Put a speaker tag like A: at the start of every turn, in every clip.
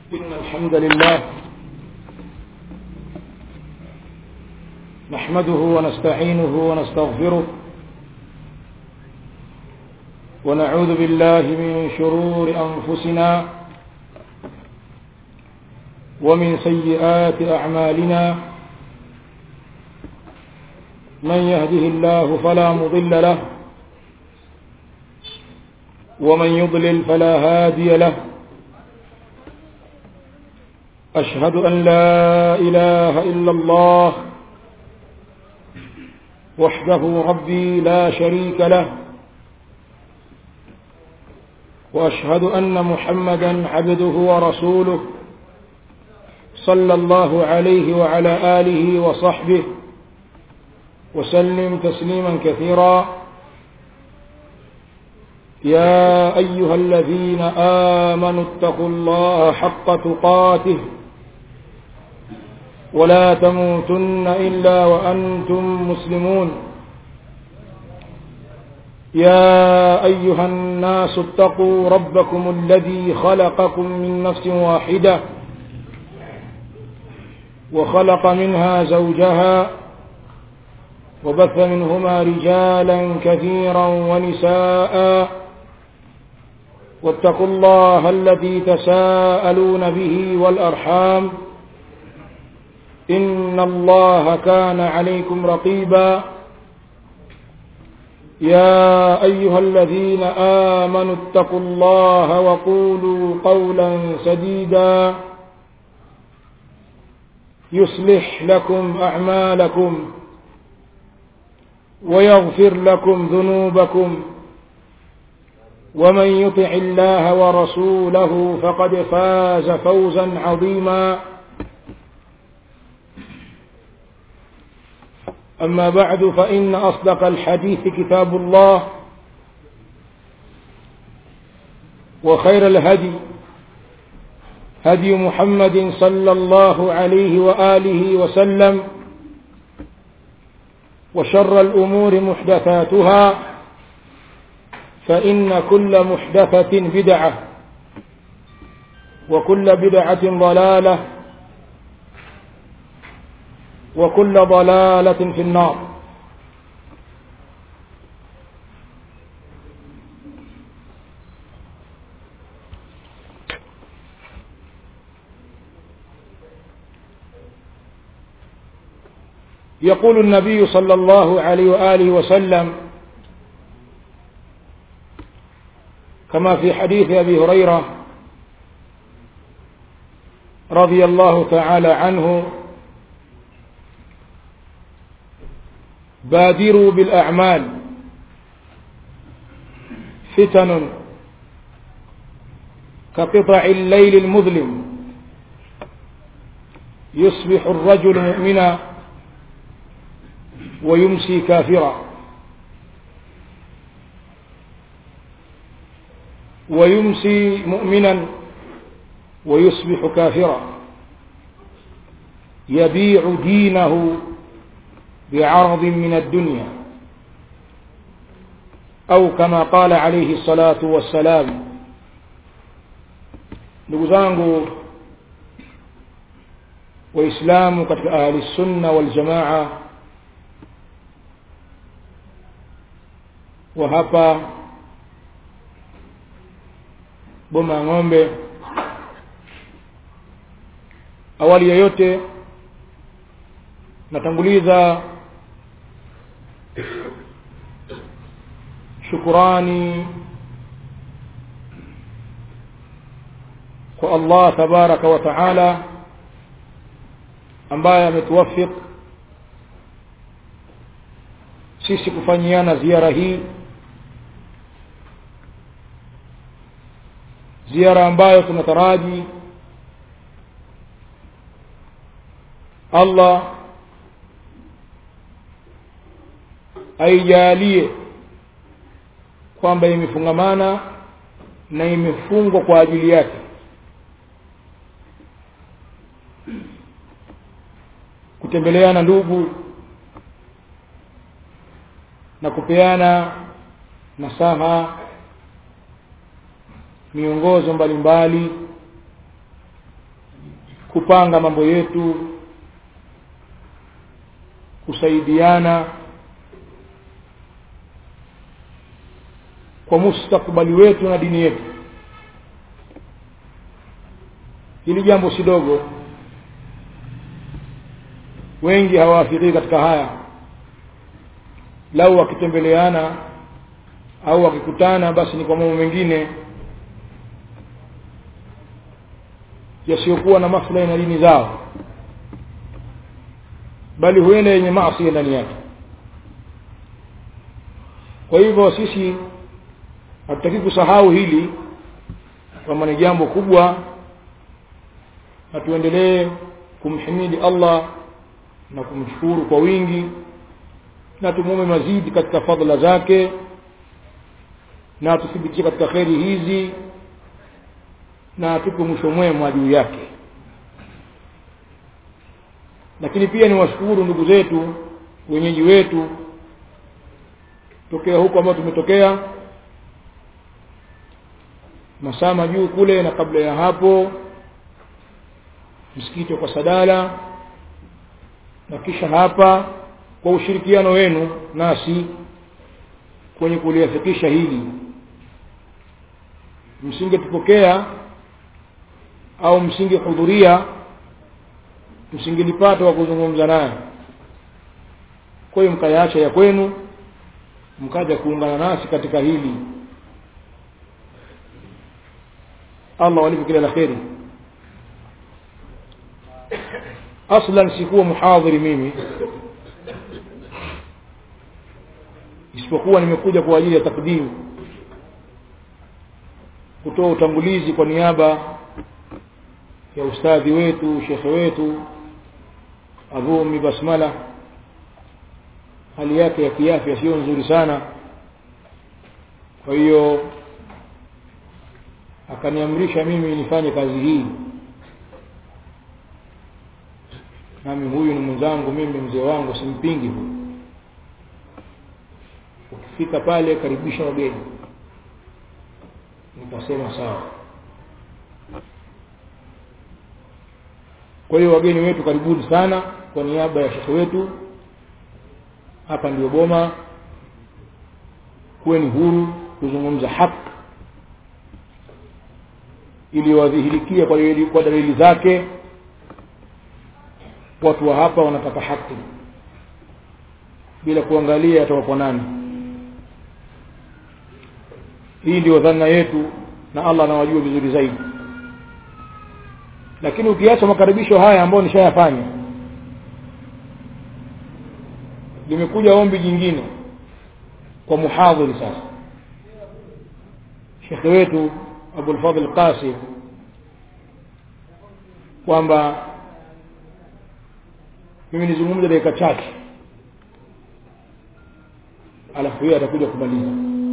A: إن الحمد لله نحمده ونستعينه ونستغفره ونعوذ بالله من شرور أنفسنا ومن سيئات أعمالنا من يهده الله فلا مضل له ومن يضلل فلا هادي له أشهد أن لا إله إلا الله وحده ربي لا شريك له وأشهد أن محمدا عبده ورسوله صلى الله عليه وعلى آله وصحبه وسلم تسليما كثيرا يا أيها الذين آمنوا اتقوا الله حق تقاته ولا تموتن إلا وأنتم مسلمون يا أيها الناس اتقوا ربكم الذي خلقكم من نفس واحدة وخلق منها زوجها وبث منهما رجالا كثيرا ونساء واتقوا الله الذي تساءلون به والأرحام إن الله كان عليكم رقيبا يا أيها الذين آمنوا اتقوا الله وقولوا قولا سديدا يصلح لكم أعمالكم ويغفر لكم ذنوبكم ومن يطع الله ورسوله فقد فاز فوزا عظيما أما بعد فإن أصدق الحديث كتاب الله وخير الهدي هدي محمد صلى الله عليه وآله وسلم وشر الأمور محدثاتها فإن كل محدثة بدعة وكل بدعة ضلالة وكل ضلالة في النار يقول النبي صلى الله عليه وآله وسلم كما في حديث أبي هريرة رضي الله تعالى عنه بادروا بالأعمال فتن كقطع الليل المظلم يصبح الرجل مؤمنا ويمسي كافرا ويمسي مؤمنا ويصبح كافرا يبيع دينه بعرض من الدنيا أو كما قال عليه الصلاة والسلام ndugu zangu waislamu katika ahli sunna wal jamaa wa hapa boma ya ng'ombe awali yoyote natanguliza shukurani kwa Allah tabaraka wa taala ambaye ametuwafik sisi kufanyiana ziara hii ziara ambayo tunataraji Allah aijalie kwamba imefungamana na imefungwa kwa ajili yake kutembeleana ndugu na kupeana nasaha miongozo mbalimbali kupanga mambo yetu kusaidiana kwa mustakbali wetu na dini yetu hili jambo si dogo wengi hawaafikii katika haya lau wakitembeleana au wakikutana basi ni kwa mambo mengine yasiyokuwa na maslahi na dini zao bali huenda yenye maasi ndani yake kwa hivyo sisi hatutaki kusahau hili kwamba ni jambo kubwa na tuendelee kumhimidi Allah na kumshukuru kwa wingi na tumuombe mazidi katika fadhila zake na tuthibitishe katika kheri hizi na atupe mwisho mwema juu yake lakini pia ni washukuru ndugu zetu wenyeji wetu tokea huko ambao tumetokea masama juu kule na kabla ya hapo msikiti kwa sadala na kisha hapa kwa ushirikiano wenu nasi kwenye kuliafikisha hili msingetupokea au msingehudhuria msingelipata wa kuzungumza naye kwa hiyo mkayaacha ya kwenu mkaja kuungana nasi katika hili Allah walipe kila la kheri aslan sikuwa muhadhiri mimi isipokuwa nimekuja kwa ajili ya takdimu kutoa utangulizi kwa niaba ya ustadhi wetu shekhe wetu Abu Ummi Basmala hali yake ya kiafya sio nzuri sana kwa hiyo akaniamrisha mimi nifanye kazi hii nami huyu ni mwenzangu mimi mzee wangu simpingi huyu ukifika pale karibisha wageni nikasema sawa kwa hiyo wageni wetu karibuni sana kwa niaba ya shekhe wetu hapa ndio boma kuweni huru kuzungumza haki ili wadhihirikie kwa, kwa dalili zake watu wa hapa wanataka haki bila kuangalia atawapo nani hii ndio dhana yetu na Allah anawajua vizuri zaidi lakini ukiacha makaribisho haya ambayo nishayafanya limekuja ombi jingine kwa muhadhiri sasa shekhe wetu Abu al-Fadhl Qasim kwamba mimi nizungumze dakika chache alafu yeye atakuja kumaliza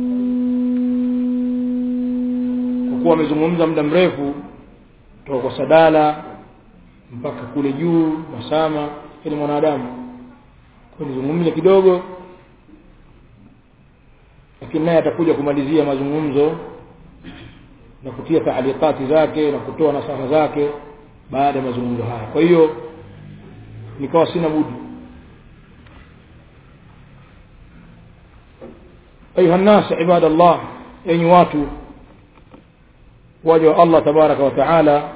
A: kwa kuwa amezungumza muda mrefu kutoka kwa sadala mpaka kule juu masama ni mwanadamu kwa nizungumze kidogo lakini naye atakuja kumalizia mazungumzo na kutia taalikati zake na kutoa nasaha zake baada ya mazungumzo haya kwa hiyo nikawa sina budi ayuha nnas ibadallah enyi watu waja wa Allah tabaraka wa taala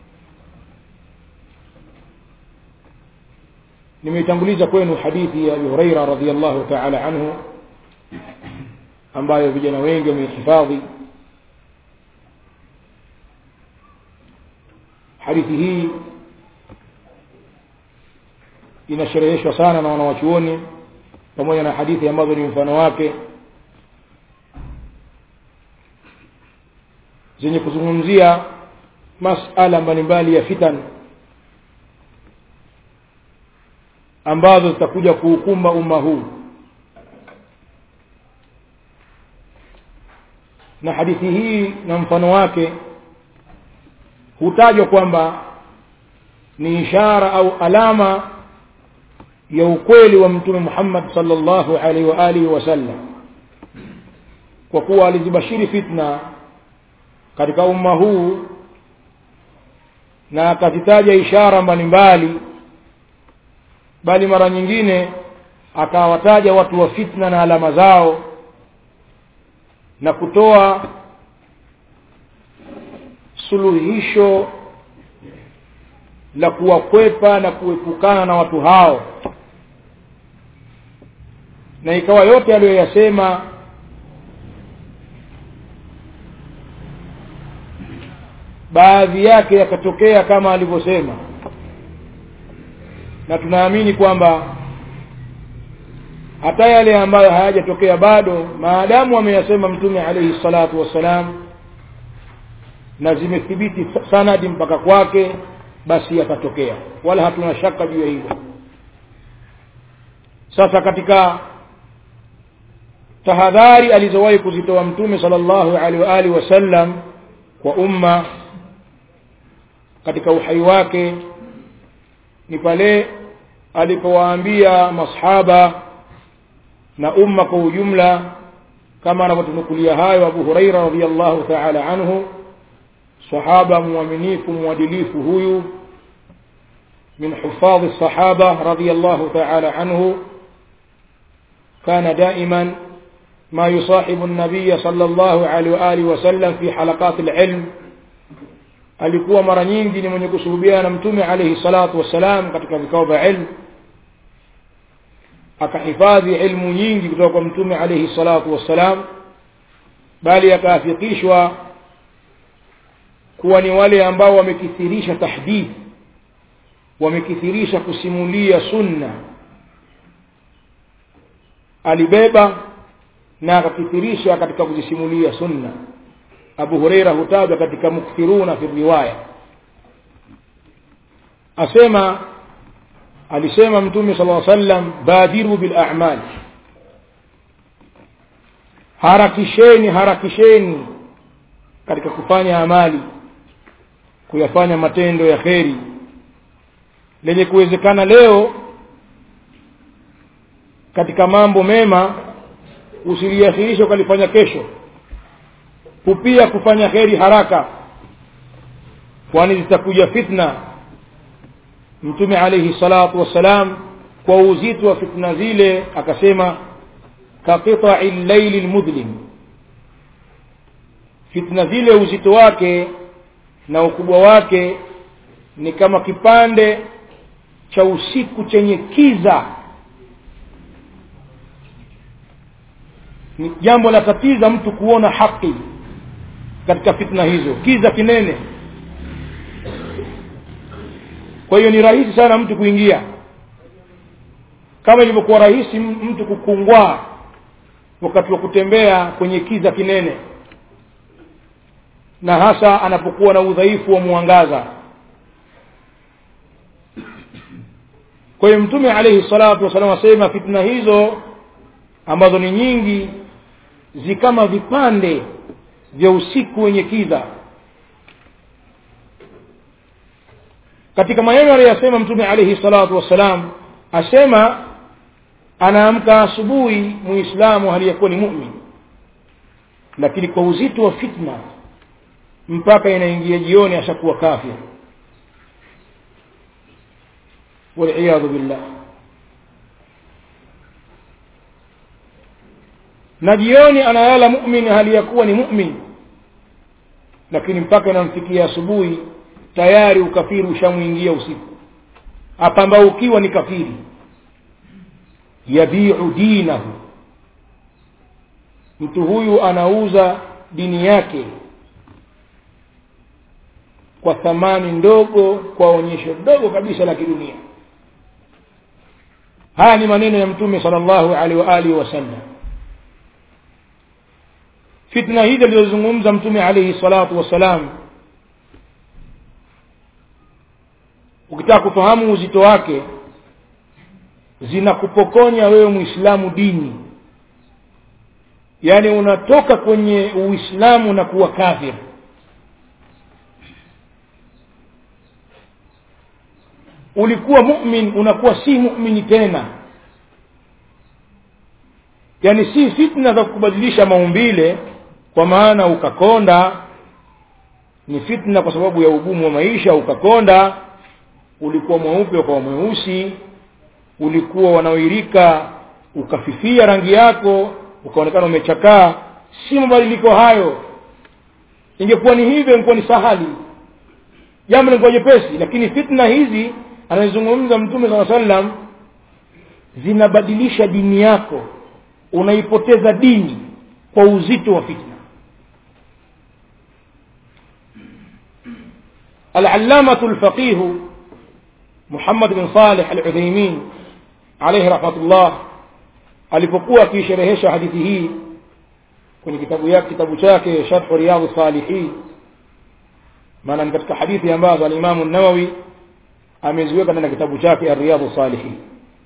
A: nimeitanguliza kwenu hadithi ya Abu Huraira radhiyallahu ta'ala anhu ambayo vijana wengi wamehifadhi hadithi hii inashereheshwa sana na wanawachuoni pamoja na hadithi ambazo ni mfano wake zenye kuzungumzia masala mbalimbali ya fitan ambazo zitakuja kuukumba umma huu na hadithi hii na mfano wake hutajwa kwamba ni ishara au alama ya ukweli wa mtume Muhammad sallallahu alaihi wa alihi wasallam kwa kuwa alizibashiri fitna katika umma huu na akazitaja ishara mbalimbali bali mara nyingine akawataja watu wa fitna na alama zao na kutoa suluhisho la kuwakwepa na kuepukana na watu hao na ikawa yote aliyoyasema baadhi yake yakatokea kama alivyosema na tunaamini kwamba hata yale ambayo hayajatokea bado maadamu ameyasema mtume alayhi salatu wassalam na zimethibiti sanadi mpaka kwake basi yatatokea wala hatuna shaka juu ya hilo sasa katika tahadhari alizowahi kuzitoa mtume sallallahu alaihi wa alihi wasallam kwa umma katika uhai wake ni pale alipowaambia masahaba na umma kwa ujumla kama anavyotunukulia hayo Abu Huraira radhiyallahu ta'ala anhu sahaba mwaminifu mwadilifu huyu من حفاظ الصحابة رضي الله تعالى عنه كان دائما ما يصاحب النبي صلى الله عليه وآله وسلم في حلقات العلم alikuwa mara nyingi ni mwenye kusuhubiana na mtume alayhi salatu wassalam katika vikao vya ilmu akahifadhi ilmu nyingi kutoka kwa mtume alayhi salatu wassalam bali akaafikishwa kuwa ni wale ambao wamekithirisha tahdith wamekithirisha kusimulia sunna alibeba na akakithirisha katika kuzisimulia sunna Abu Huraira hutaja katika mukthiruna fi riwaya asema alisema mtume sallallahu alaihi wasallam badiru bil a'mal harakisheni harakisheni katika kufanya amali kuyafanya matendo ya kheri lenye kuwezekana leo katika mambo mema usiliakhirisha ukalifanya kesho kupia kufanya kheri haraka kwani zitakuja fitna mtume alayhi salatu wassalam kwa uzito wa fitna zile akasema kaqita'i al-layli al-mudlim fitna zile uzito wake na ukubwa wake ni kama kipande cha usiku chenye kiza ni jambo la tatiza mtu kuona haki katika fitna hizo kiza kinene kwa hiyo ni rahisi sana mtu kuingia kama ilivyokuwa rahisi mtu kukungwaa wakati wa kutembea kwenye kiza kinene na hasa anapokuwa na udhaifu wa mwangaza kwa hiyo mtume alayhi salatu wasallam asema fitna hizo ambazo ni nyingi zikama vipande vya usiku wenye kiza katika maneno aliyosema mtume alayhi salatu wassalam asema anaamka asubuhi muislamu aliyekuwa ni mu'min lakini kwa uzito wa fitna mpaka inaingia jioni ashakuwa kafir والعياذ بالله na jioni analala mu'min hali ya kuwa ni mu'min lakini mpaka inamfikia asubuhi tayari ukafiri ushamwingia usiku apambaukiwa ni kafiri yabiu dinahu mtu huyu anauza dini yake kwa thamani ndogo kwa onyesho dogo kabisa la kidunia haya ni maneno ya mtume sallallahu alaihi wa alihi wasallam fitna hizi alizozungumza mtume alaihi salatu wassalam ukitaka kufahamu uzito wake zinakupokonya wewe muislamu dini yaani unatoka kwenye uislamu na kuwa kafir ulikuwa mu'min unakuwa si mu'mini tena yaani si fitna za kubadilisha maumbile kwa maana ukakonda ni fitna kwa sababu ya ugumu wa maisha ukakonda ulikuwa mweupe ukawa mweusi ulikuwa wanaoirika ukafifia rangi yako ukaonekana umechakaa si mabadiliko hayo ingekuwa ni hivyo ingekuwa ni sahali jambo lingekuwa jepesi lakini fitna hizi anazungumza mtume saa sallam zinabadilisha dini yako unaipoteza dini kwa uzito wa fitna العلامة الفقيه محمد بن صالح العثيمين عليه رحمة الله alipokuwa akiisherehesha hadithi hii kwenye kitabu yake kitabu chake sharhu riyadhu salihin maana ni katika hadithi ambazo alimamu nawawi ameziweka ndani ya kitabu chake ariyadhu salihin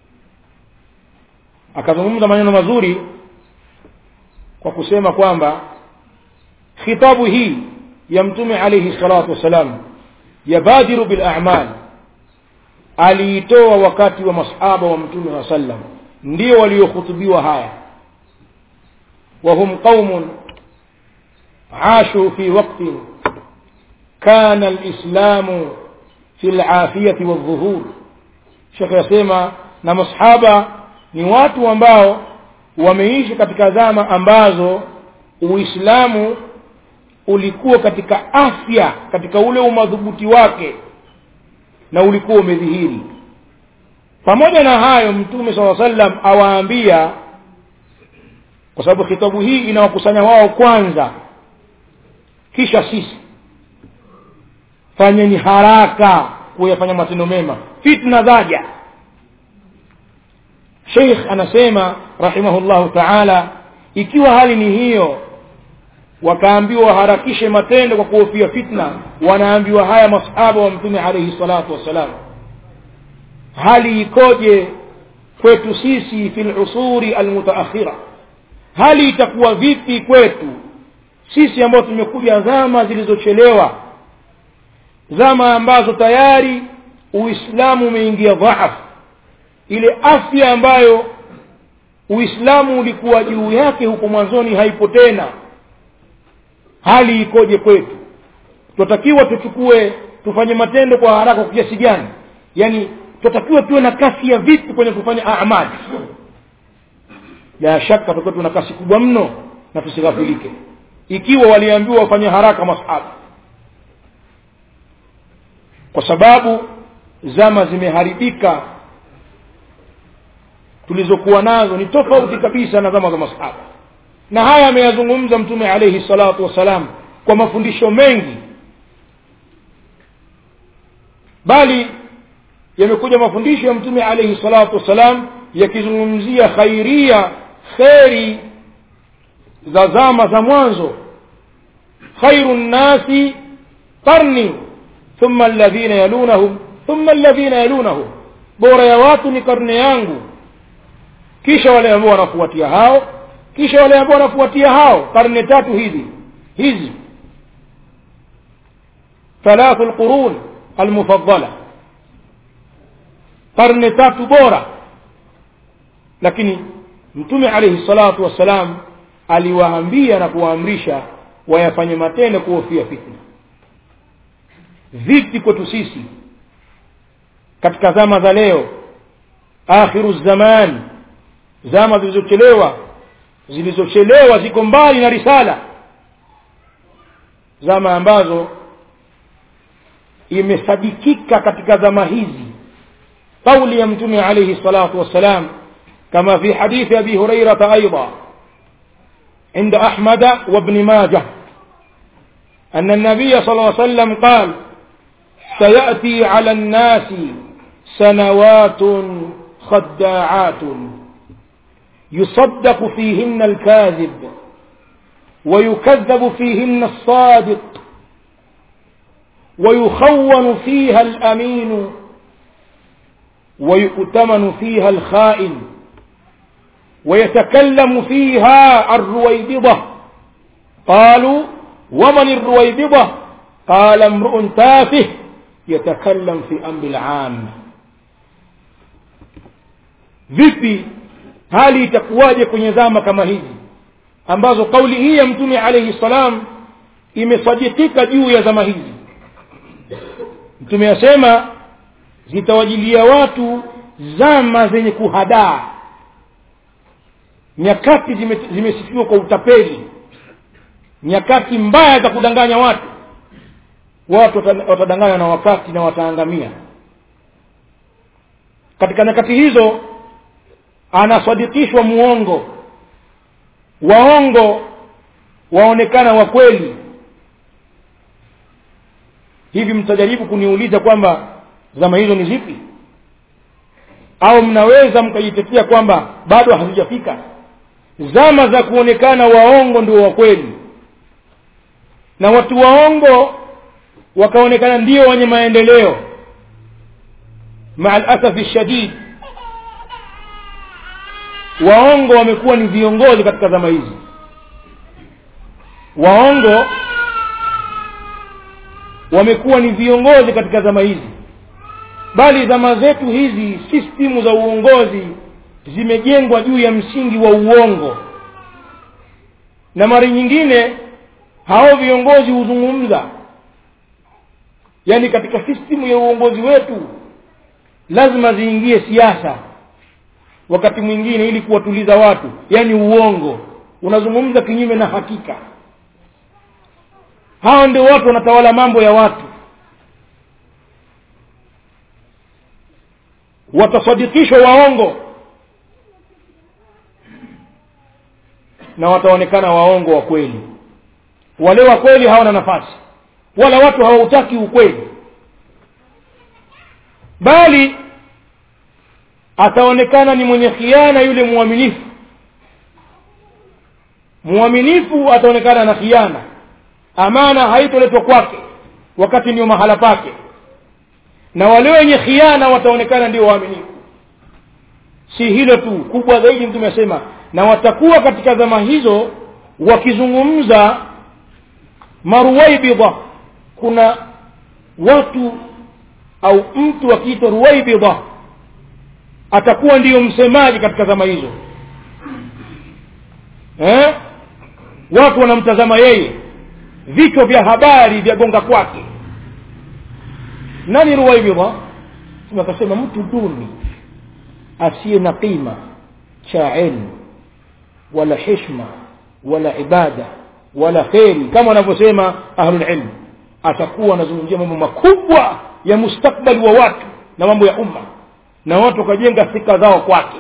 A: akazungumza maneno mazuri kwa kusema kwamba khitabu hii ya mtume alayhi salatu wassalam yabadiru bil a'mal aliitoa wakati wa masahaba wa mtume wa sallam ndio waliohutubiwa haya وهم قوم عاشوا في وقت كان الإسلام في العافية والظهور شيخ يسمى na masahaba ni watu ambao wameishi katika zama ambazo uislamu ulikuwa katika afya katika ule umadhubuti wake na ulikuwa umedhihiri pamoja na hayo mtume saa sallam awaambia kwa sababu khitabu hii inawakusanya wao kwanza kisha sisi fanyeni haraka kuyafanya matendo mema fitna zaja sheikh anasema rahimahullahu taala ikiwa hali ni hiyo wakaambiwa waharakishe matendo kwa kuhofia fitna wanaambiwa haya masahaba wa mtume alaihi salatu wassalam hali ikoje kwetu sisi fi lusuri almutaakhira hali itakuwa vipi kwetu sisi ambao tumekuja zama zilizochelewa zama ambazo tayari uislamu umeingia dhaafu ile afya ambayo uislamu ulikuwa juu yake huko mwanzoni haipo tena hali ikoje kwetu tunatakiwa tuchukue tufanye matendo kwa haraka kwa kiasi gani yaani tunatakiwa tuwe na kasi ya vipi kwenye kufanya amali la shaka tutakuwa tuna kasi kubwa mno na tusighafilike ikiwa waliambiwa wafanye haraka masahaba kwa sababu zama zimeharibika tulizokuwa nazo ni tofauti kabisa na zama za masahaba na haya ameyazungumza mtume alayhi salatu wassalam kwa mafundisho mengi bali yamekuja mafundisho ya mtume alayhi salatu wassalam yakizungumzia khairia kheri za zama za mwanzo khairu nnasi qarni thumma alladhina yalunahum thumma alladhina yalunahum bora ya watu ni karne yangu kisha wale ambao wanafuatia hao kisha wale ambao wanafuatia hao karne tatu hizi hizi thalathu alqurun almufaddala karne tatu bora lakini mtume alayhi salatu wassalam aliwaambia na kuwaamrisha wayafanye matendo kuhofia fitna vipi kwetu sisi katika zama za leo akhiru zaman zama zilizochelewa zilizochelewa ziko mbali na risala zama ambazo imesadikika katika zama hizi قول يمتمي عليه الصلاة والسلام كما في حديث أبي هريرة أيضا عند أحمد وابن ماجه أن النبي صلى الله عليه وسلم قال سيأتي على الناس سنوات خداعات يصدق فيهن الكاذب ويكذب فيهن الصادق ويخون فيها الأمين ويؤتمن فيها الخائن ويتكلم فيها الرويبضة قالوا ومن الرويبضة قال امرؤ تافه يتكلم في أمر العام vipi hali itakuwaje kwenye zama kama hizi ambazo kauli hii ya mtume alayhi salam imesadikika juu ya zama hizi mtume asema zitawajilia watu zama zenye kuhadaa nyakati zime- zimesifiwa kwa utapeli nyakati mbaya za kudanganya watu watu wata- watadanganywa na wakati na wataangamia katika nyakati hizo anasadikishwa muongo waongo waonekana wa kweli hivi mtajaribu kuniuliza kwamba zama hizo ni zipi au mnaweza mkajitetea kwamba bado hazijafika zama za kuonekana waongo ndio wa kweli na watu waongo wakaonekana ndio wenye maendeleo maa alasafi shadid waongo wamekuwa ni viongozi katika zama hizi waongo wamekuwa ni viongozi katika zama hizi bali zama zetu hizi sistimu za uongozi zimejengwa juu ya msingi wa uongo na mara nyingine hao viongozi huzungumza yaani katika sistimu ya uongozi wetu lazima ziingie siasa wakati mwingine ili kuwatuliza watu yaani uongo unazungumza kinyume na hakika hao ndio watu wanatawala mambo ya watu watasadikishwa waongo na wataonekana waongo wa kweli wale wa kweli hawana nafasi wala watu hawautaki ukweli bali ataonekana ni mwenye khiana yule mwaminifu mwaminifu ataonekana na khiana amana haitoletwa kwake wakati ndio mahala pake na wale wenye khiana wataonekana ndio waaminifu si hilo tu kubwa zaidi mtume asema na watakuwa katika zama hizo wakizungumza maruwaibidha kuna watu au mtu akiitwa ruwaibidha atakuwa ndiyo msemaji katika zama hizo eh? watu wanamtazama yeye vichwa vya habari vya gonga kwake nani ruwaibidha akasema mtu duni asiye na qima cha ilmu wala hishma wala ibada wala kheri kama wanavyosema ahlulilm atakuwa anazungumzia mambo makubwa ya mustakbali wa watu na mambo ya umma na watu wakajenga thika zao kwake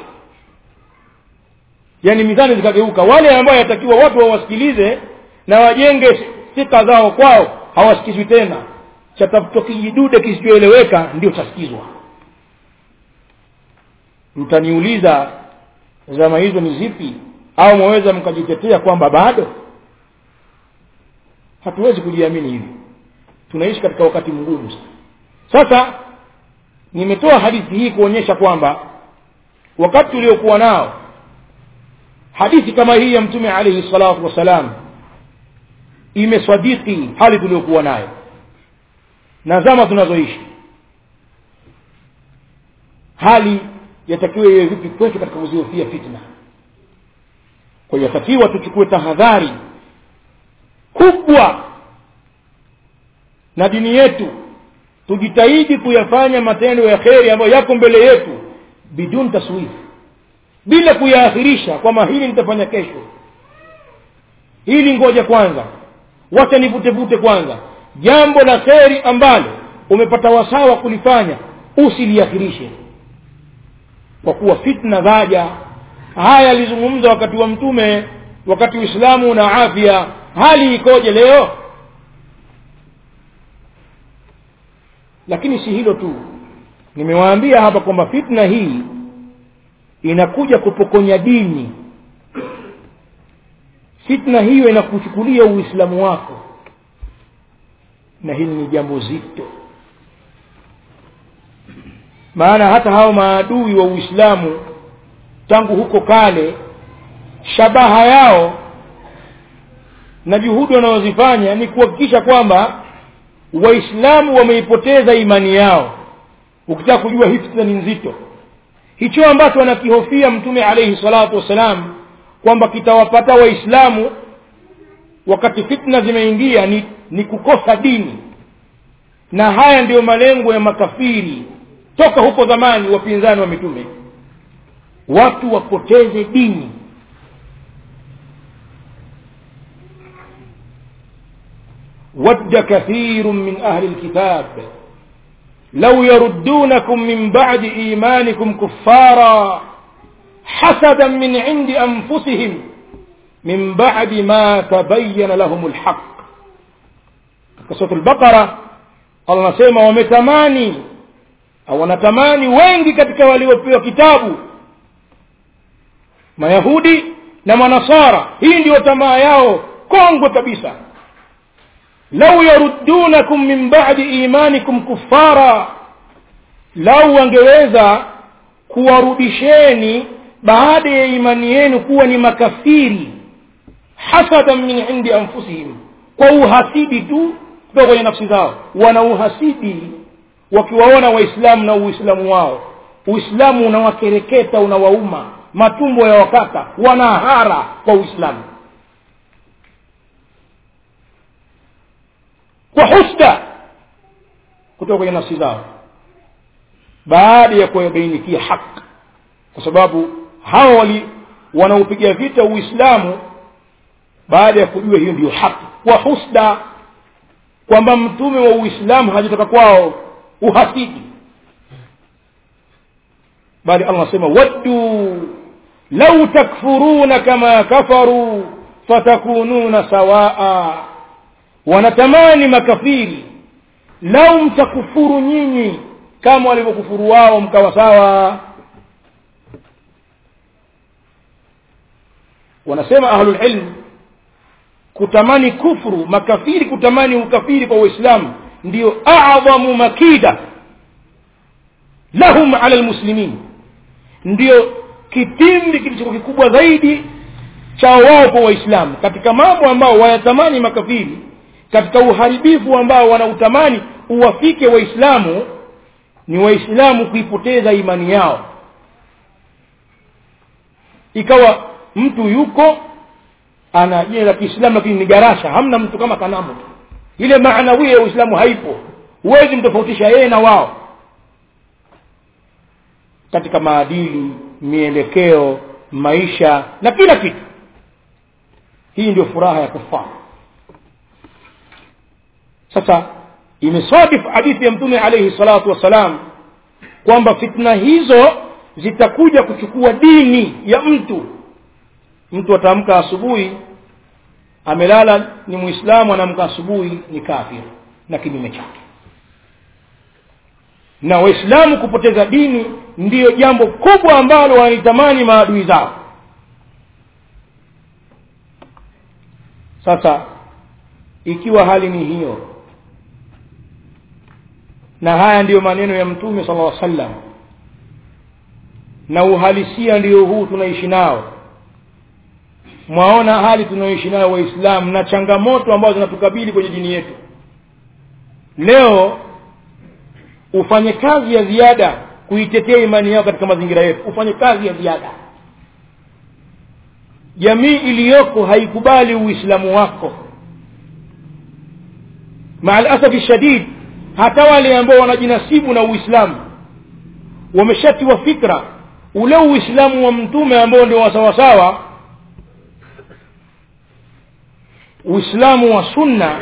A: yaani mizani zikageuka wale ambao yatakiwa watu wawasikilize na wajenge thika zao kwao hawasikizwi tena chatafutwa kijidude kisichoeleweka ndio chasikizwa mtaniuliza zama hizo ni zipi au mwaweza mkajitetea kwamba bado hatuwezi kujiamini hivi tunaishi katika wakati mgumu sasa nimetoa hadithi hii kuonyesha kwamba wakati uliokuwa nao hadithi kama hii ya mtume alaihi salatu wassalam imesadiki hali tuliokuwa nayo na zama tunazoishi hali yatakiwa iwe vipi kwetu katika kuzihofia fitna kwa hiyo yatakiwa tuchukue tahadhari kubwa na dini yetu tujitahidi kuyafanya matendo ya kheri ambayo yako mbele yetu bidun taswif bila kuyaakhirisha kwamba hili nitafanya kesho hili ngoja kwanza wacha nivutevute kwanza jambo la kheri ambalo umepata wasawa kulifanya usiliakhirishe kwa kuwa fitna zaja haya alizungumza wakati wa mtume wakati uislamu na afya hali ikoje leo lakini si hilo tu nimewaambia hapa kwamba fitna hii inakuja kupokonya dini fitna hiyo inakuchukulia uislamu wako na hili ni jambo zito maana hata hao maadui wa uislamu tangu huko kale shabaha yao na juhudi wanazozifanya ni kuhakikisha kwamba waislamu wameipoteza imani yao ukitaka kujua hii fitna ni nzito hicho ambacho anakihofia mtume alaihi salatu wassalam kwamba kitawapata waislamu wakati fitna zimeingia ni, ni kukosa dini na haya ndiyo malengo ya makafiri toka huko zamani wapinzani wa mitume watu wapoteze dini ود كثير من أهل الكتاب لو يردونكم من بعد إيمانكم كفارا حسدا من عند أنفسهم من بعد ما تبين لهم الحق قصة البقرة الله نسيما ومتماني au wanatamani wengi katika waliopewa kitabu mayahudi na manasara hii ndiyo tamaa yao kongwe kabisa lau yaruddunakum min badi imanikum kuffara lau wangeweza kuwarudisheni baada ya imani yenu kuwa ni makafiri hasadan min indi anfusihim kwa uhasidi tu kutoka kwenye nafsi zao wana uhasidi wakiwaona waislamu na uislamu wao uislamu unawakereketa unawauma matumbo ya wakata wanahara kwa uislamu kwa husda kutoka kwenye nafsi zao baada ya kuwabainikia haki kwa sababu hawa wali wanaopiga vita uislamu baada ya kujua hiyo ndiyo haki kwa husda kwamba mtume wa uislamu hajatoka kwao uhasidi bali allah anasema waddu lau takfuruna kama kafaru fatakununa sawaa wanatamani makafiri lau mtakufuru nyinyi kama walivyokufuru wao mkawa sawa wanasema ahlulilm kutamani kufru makafiri kutamani ukafiri kwa uislamu ndio adhamu makida lahum ala lmuslimin ndio kitimbi kilichokuwa kikubwa zaidi cha wao kwa waislamu katika mambo ambao wayatamani makafiri katika uharibifu ambao wanautamani uwafike waislamu ni waislamu kuipoteza imani yao ikawa mtu yuko ana jina la kiislamu lakini ni garasha hamna mtu kama kanamu tu ile maanawia ya uislamu haipo huwezi mtofautisha yeye na wao katika maadili mielekeo maisha na kila kitu hii ndio furaha ya kufaa sasa imesadif hadithi ya mtume alaihi salatu wassalam kwamba fitna hizo zitakuja kuchukua dini ya mtu mtu ataamka asubuhi amelala ni muislamu anaamka asubuhi ni kafir na kinyume chake na waislamu kupoteza dini ndiyo jambo kubwa ambalo wanaitamani maadui zao sasa ikiwa hali ni hiyo na haya ndiyo maneno ya mtume sala llaw sallam na uhalisia ndiyo huu tunaishi nao mwaona hali tunayoishi nayo waislamu na changamoto ambazo zinatukabili kwenye dini yetu leo ufanye kazi ya ziada kuitetea imani yao katika mazingira yetu ufanye kazi ya ziada jamii iliyoko haikubali uislamu wako maa lasafi shadid hata wale ambao wanajinasibu na uislamu wameshatiwa fikra ule uislamu wa mtume ambao ndio wasawasawa uislamu wa sunna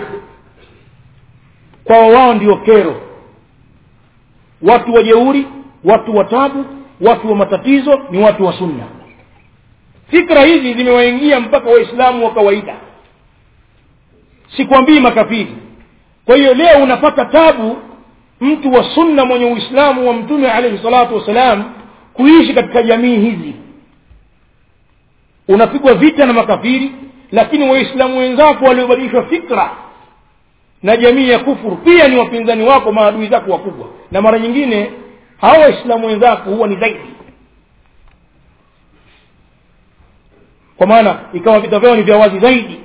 A: kwao wao ndio kero watu wajeuri watu wa tabu watu wa matatizo ni watu wa sunna fikra hizi zimewaingia mpaka waislamu wa kawaida sikwambii makafiri kwa hiyo leo unapata tabu mtu wa sunna mwenye uislamu wa mtume alaihi salatu wassalam kuishi katika jamii hizi unapigwa vita na makafiri lakini waislamu wenzako waliobadilishwa fikra na jamii ya kufuru pia ni wapinzani wako maadui zako wakubwa na mara nyingine hawa waislamu wenzako huwa ni zaidi kwa maana ikawa vita vyao ni vya wazi zaidi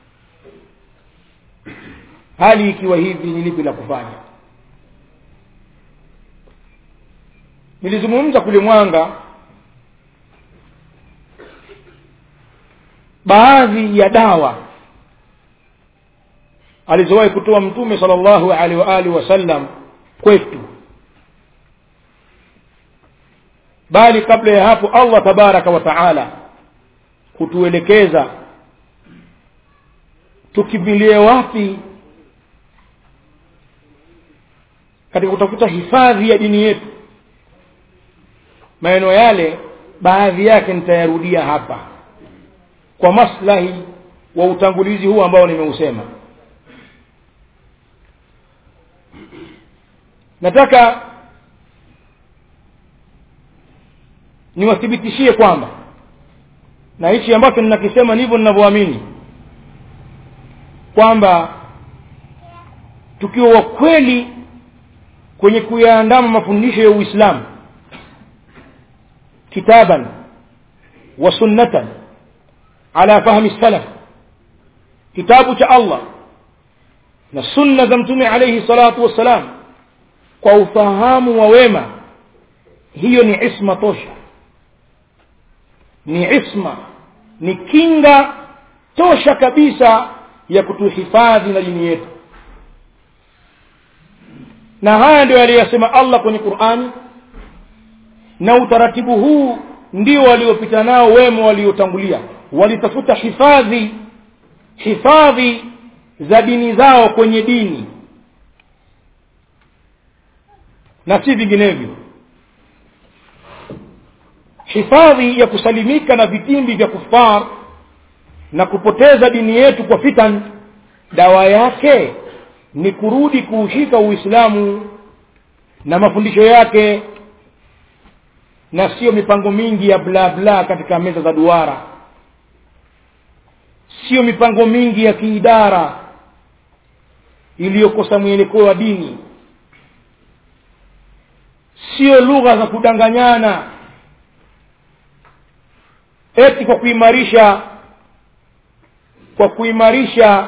A: hali ikiwa hivi ni lipi la kufanya nilizungumza kule mwanga baadhi ya dawa alizowahi kutoa mtume sallallahu alaihi wa alihi wasallam kwetu bali kabla ya hapo Allah tabaraka wa taala kutuelekeza tukimbilie wapi katika kutafuta hifadhi ya dini yetu maneno yale baadhi yake nitayarudia hapa kwa maslahi wa utangulizi huu ambao nimeusema nataka niwathibitishie kwamba na hichi ambacho ninakisema ndivyo ninavyoamini kwamba tukiwa wa kweli kwenye kuyaandama mafundisho ya Uislamu kitaban wa sunnatan ala fahmi salaf kitabu cha Allah na sunna za mtume alayhi salatu wassalam kwa ufahamu wa wema hiyo ni isma tosha ni isma ni kinga tosha kabisa ya kutuhifadhi na dini yetu na haya ndio aliyosema Allah kwenye Qur'ani na utaratibu huu ndio waliopita nao wema waliotangulia walitafuta hifadhi hifadhi za dini zao kwenye dini na si vinginevyo hifadhi ya kusalimika na vitimbi vya kufar na kupoteza dini yetu kwa fitan dawa yake ni kurudi kuushika uislamu na mafundisho yake na sio mipango mingi ya bla bla katika meza za duara sio mipango mingi ya kiidara iliyokosa mwelekeo wa dini sio lugha za kudanganyana eti kwa kuimarisha kwa kuimarisha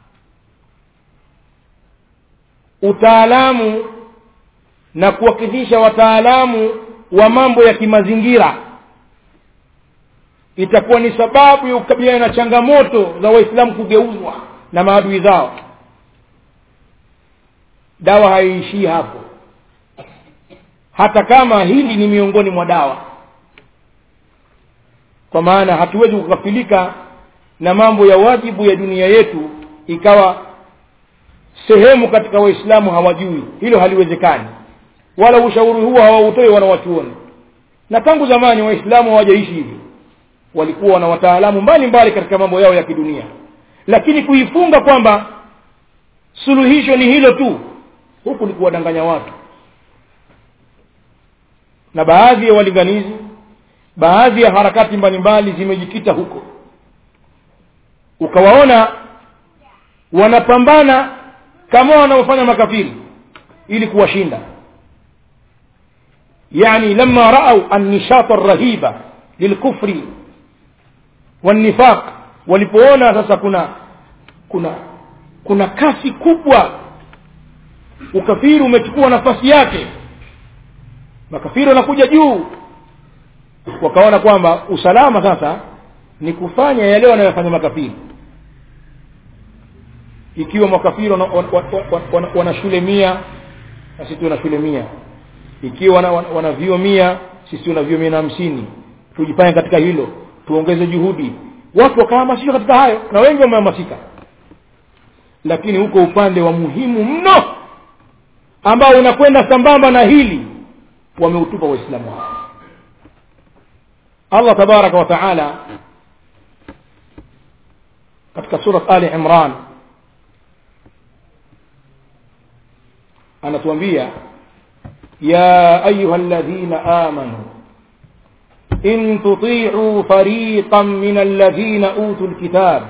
A: utaalamu na kuwakidhisha wataalamu wa mambo ya kimazingira itakuwa ni sababu ya kukabiliana na changamoto za waislamu kugeuzwa na maadui zao dawa haiishii hapo hata kama hili ni miongoni mwa dawa kwa maana hatuwezi kukafilika na mambo ya wajibu ya dunia yetu ikawa sehemu katika waislamu hawajui hilo haliwezekani wala ushauri huo hawautoi wanawachuoni na tangu zamani waislamu hawajaishi hivi walikuwa na wataalamu mbalimbali katika mambo yao ya kidunia lakini kuifunga kwamba suluhisho ni hilo tu huku ni kuwadanganya watu na baadhi ya walinganizi baadhi ya harakati mbalimbali zimejikita huko ukawaona wanapambana kama wanaofanya makafiri ili kuwashinda yani lama raau annishata rahiba lilkufri wanifaq walipoona sasa kuna kuna kuna kasi kubwa ukafiri umechukua nafasi yake makafiri wanakuja juu wakaona kwamba usalama sasa ni kufanya yale wanayofanya makafiri ikiwa makafiri wana, wana, wana, wana, wana shule mia na sisi tuna shule mia ikiwa wana, wana, wana vio mia sisi tuna vio mia na hamsini tujipange katika hilo tuongeze juhudi watu wakahamasishwa katika hayo na wengi wamehamasika lakini huko upande wa muhimu mno ambao unakwenda sambamba na hili wameutupa waislamu hao allah tabaraka wa taala katika surat ali imran anatuambia ya ayuha alladhina amanu in tuti'u fariqan min alladhina utul kitab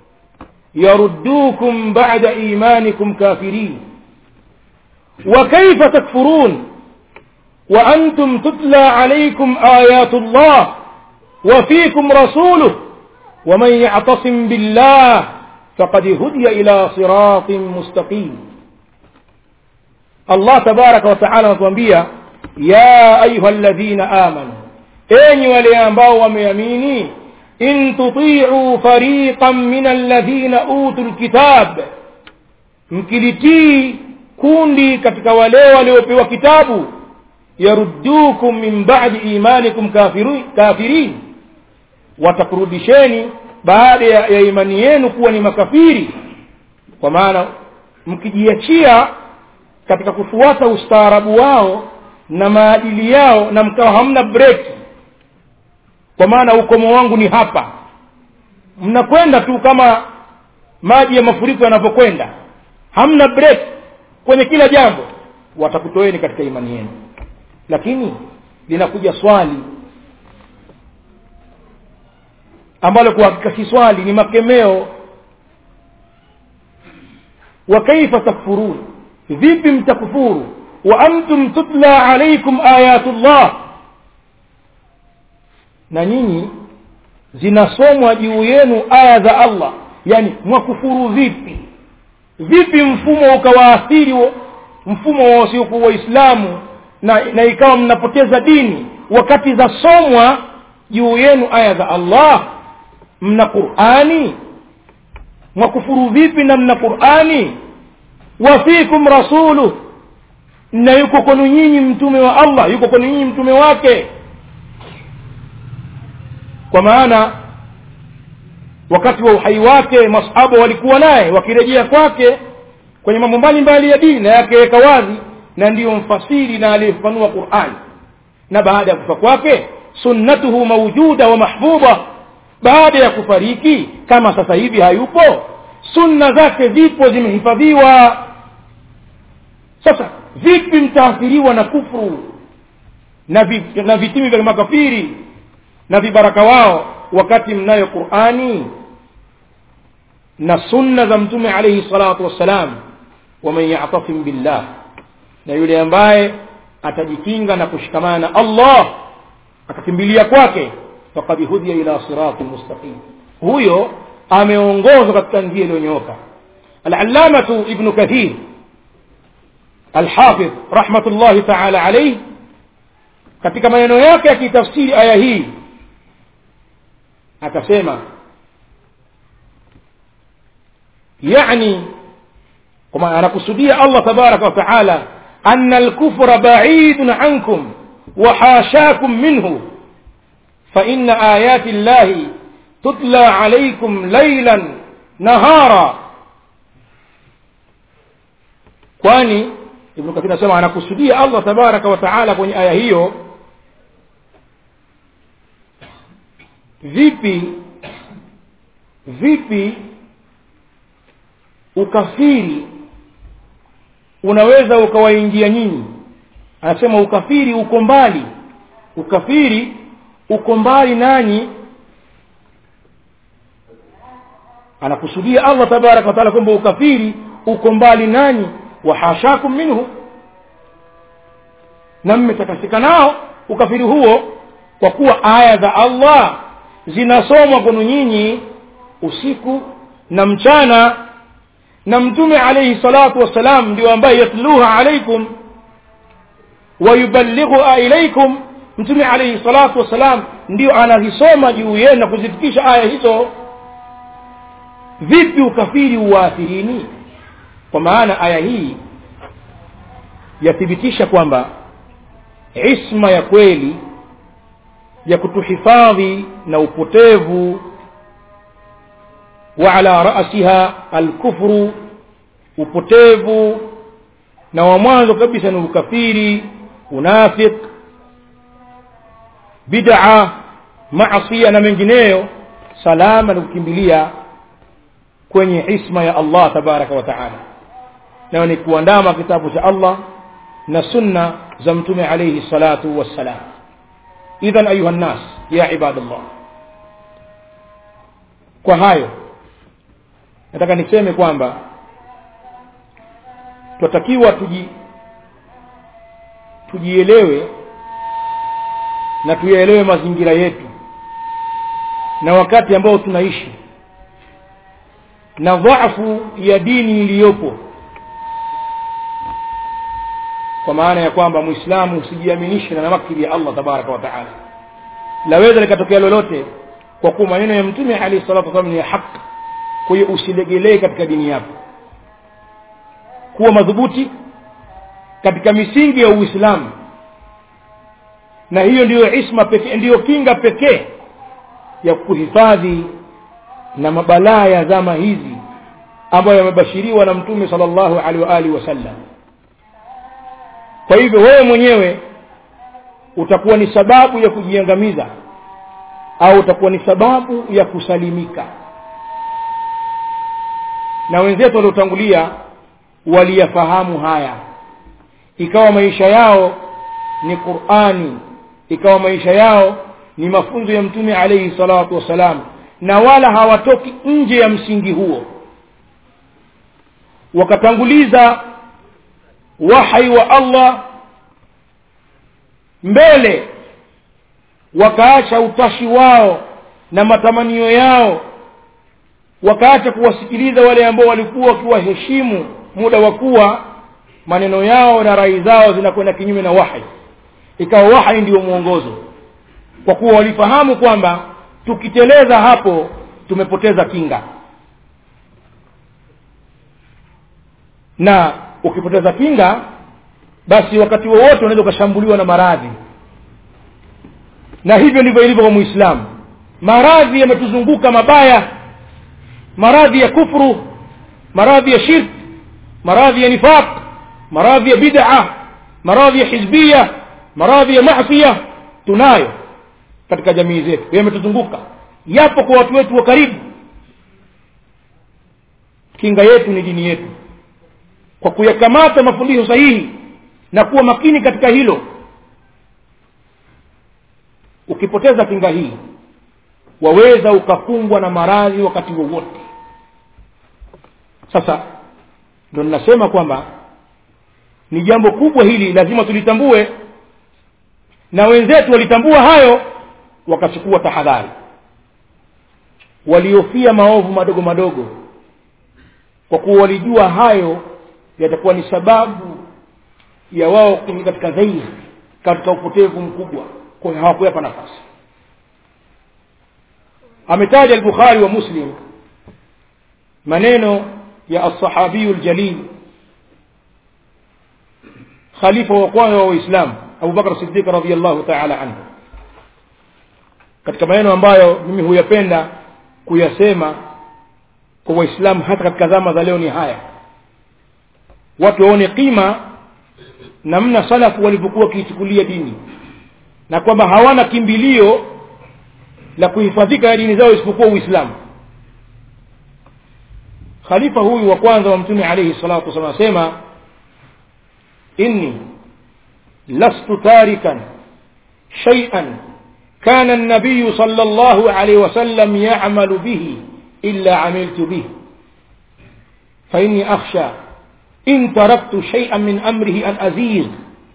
A: يردوكم بعد إيمانكم كافرين وكيف تكفرون وأنتم تتلى عليكم آيات الله وفيكم رسوله ومن يعتصم بالله فقد هدي إلى صراط مستقيم الله تبارك وتعالى نتوانبيا يا أيها الذين آمنوا أين وليانباو ومياميني إن تطيعوا فريقا من الذين أوتوا الكتاب mkilitii kundi katika wale waliopewa kitabu yaruddukum min ba'di imanikum kafirin, kafirin watakurudisheni baada ya, ya imani yenu kuwa ni makafiri kwa maana mkijiachia katika kufuata ustaarabu wao na maadili yao na mkawa hamna breki kwa maana ukomo wangu ni hapa mnakwenda tu kama maji ya mafuriko yanavyokwenda hamna break kwenye kila jambo watakutoeni katika imani yenu lakini linakuja swali ambalo kwa hakika si swali ni makemeo wa kaifa takfurun vipi mtakufuru wa antum tutla alaikum ayatullah na nyinyi zinasomwa juu yenu aya za allah yani mwakufuru vipi vipi mfumo ukawaathiri mfumo wa wasiokuwa waislamu na, na ikawa mnapoteza dini wakati zasomwa juu yenu aya za allah mna qurani mwakufuru vipi na mna qurani wafikum rasuluh na yuko kwenu nyinyi mtume wa allah yuko kwenu nyinyi mtume wake kwa maana wakati wa uhai wake masahaba walikuwa naye wakirejea kwake kwenye mambo mbalimbali ya dini na yakaweka wazi na ndiyo mfasiri na aliyefafanua qurani na baada ya kufa kwake sunnatuhu maujuda wa mahbuba baada ya kufariki kama sasa hivi hayupo sunna zake zipo zimehifadhiwa sasa vipi mtaathiriwa na kufru na, vi, na vitimi vya makafiri na vibaraka wao wakati mnayo qurani na sunna za mtume alaihi salatu wassalam waman yatasim billah na yule ambaye atajikinga na kushikamana na allah akakimbilia kwake fakad hudhiya ila sirati mustaqim huyo ameongozwa katika njia iliyonyooka alallamatu ibnu kathir alhafidh rahmatullahi taala alaihi katika maneno yake akitafsiri aya hii akasema yani kama anakusudia allah tabaraka wataala ana alkufra baidun ankum وحاشاكم منه فإن آيات الله تتلى عليكم ليلا نهارا kwani ibnu kathir anasema anakusudia allah tabaraka wa taala kwenye aya hiyo vipi vipi ukafiri unaweza ukawaingia nyinyi anasema ukafiri uko mbali ukafiri uko mbali nanyi anakusudia allah tabaraka wataala kwamba ukafiri uko mbali nanyi wahashakum minhu na mmetakasika nao ukafiri huo kwa kuwa aya za allah zinasomwa kwenu nyinyi usiku na mchana na mtume alaihi salatu wassalam ndio ambaye yatluha alaikum wayuballighuha ilaikum mtume alaihi salatu wassalam ndio anazisoma juu yenu na kuzifikisha aya hizo vipi ukafiri uwaathirini kwa maana aya hii yathibitisha kwamba isma ya kweli ya kutuhifadhi na upotevu wa ala rasiha alkufru upotevu na wa mwanzo kabisa ni ukafiri unafiq bid'a maasiya na mengineyo salama ni kukimbilia kwenye isma ya allah tabaraka wa taala nayo ni kuandama kitabu cha allah na sunna za mtume alaihi salatu wassalam idhan ayuha nnas ya ibadallah kwa hayo nataka niseme kwamba twatakiwa tuji tujielewe na tuyaelewe mazingira yetu na wakati ambao tunaishi na dhaafu ya dini iliyopo kwa maana ya kwamba mwislamu usijiaminishe na makili ya allah tabaraka wa taala laweza likatokea lolote kwa kuwa maneno ya mtume alahi salatu wasalam ni ya haq kwa hiyo usilegelee katika dini yako kuwa madhubuti katika misingi ya uislamu na hiyo ndiyo isma pekee ndiyo kinga pekee ya kuhifadhi na mabalaa ya zama hizi ambayo yamebashiriwa na mtume sallallahu alaihi wa alihi wasallam kwa hivyo wewe mwenyewe utakuwa ni sababu ya kujiangamiza au utakuwa ni sababu ya kusalimika na wenzetu waliotangulia waliyafahamu haya ikawa maisha yao ni qurani ikawa maisha yao ni mafunzo ya mtume alaihi salatu wassalam na wala hawatoki nje ya msingi huo wakatanguliza wahai wa allah mbele wakaacha utashi wao na matamanio yao wakaacha kuwasikiliza wale ambao walikuwa wakiwaheshimu muda wa kuwa maneno yao na rai zao zinakwenda kinyume na wahi ikawa wahi ndio mwongozo kwa kuwa walifahamu kwamba tukiteleza hapo tumepoteza kinga na ukipoteza kinga basi wakati wowote unaweza ukashambuliwa na maradhi na hivyo ndivyo ilivyo kwa muislamu maradhi yametuzunguka mabaya maradhi ya kufru maradhi ya shirk maradhi ya nifaq maradhi ya bid'a maradhi ya hizbia maradhi ya masia tunayo katika jamii zetu yametuzunguka yapo kwa watu wetu wa karibu kinga yetu ni dini yetu kwa kuyakamata mafundisho sahihi na kuwa makini katika hilo ukipoteza kinga hii waweza ukakumbwa na maradhi wakati wowote sasa ndo ninasema kwamba ni jambo kubwa hili lazima tulitambue na wenzetu walitambua hayo wakachukua tahadhari waliofia maovu madogo madogo kwa kuwa walijua hayo yatakuwa ni sababu ya wao kuingia katika zaidi katika upotevu mkubwa kwa hiyo hawakuyapa nafasi ametaja al-bukhari wa muslim maneno ya as-sahabiyu al-jalil khalifa wa kwanza wa uislamu Abu Bakar Siddiq radhiyallahu ta'ala anhu katika maneno ambayo mimi huyapenda kuyasema kwa waislamu hata katika zama za leo ni haya watu waone kima namna salafu walivyokuwa wakiichukulia dini na kwamba hawana kimbilio la kuhifadhika ya dini zao isipokuwa uislamu khalifa huyu wa kwanza wa mtume alayhi salatu wasallam anasema inni lastu tarikan shay'an كان النبي صلى الله عليه وسلم يعمل به إلا عملت به فإني أخشى إن تركت شيئا من أمره أن أزيغ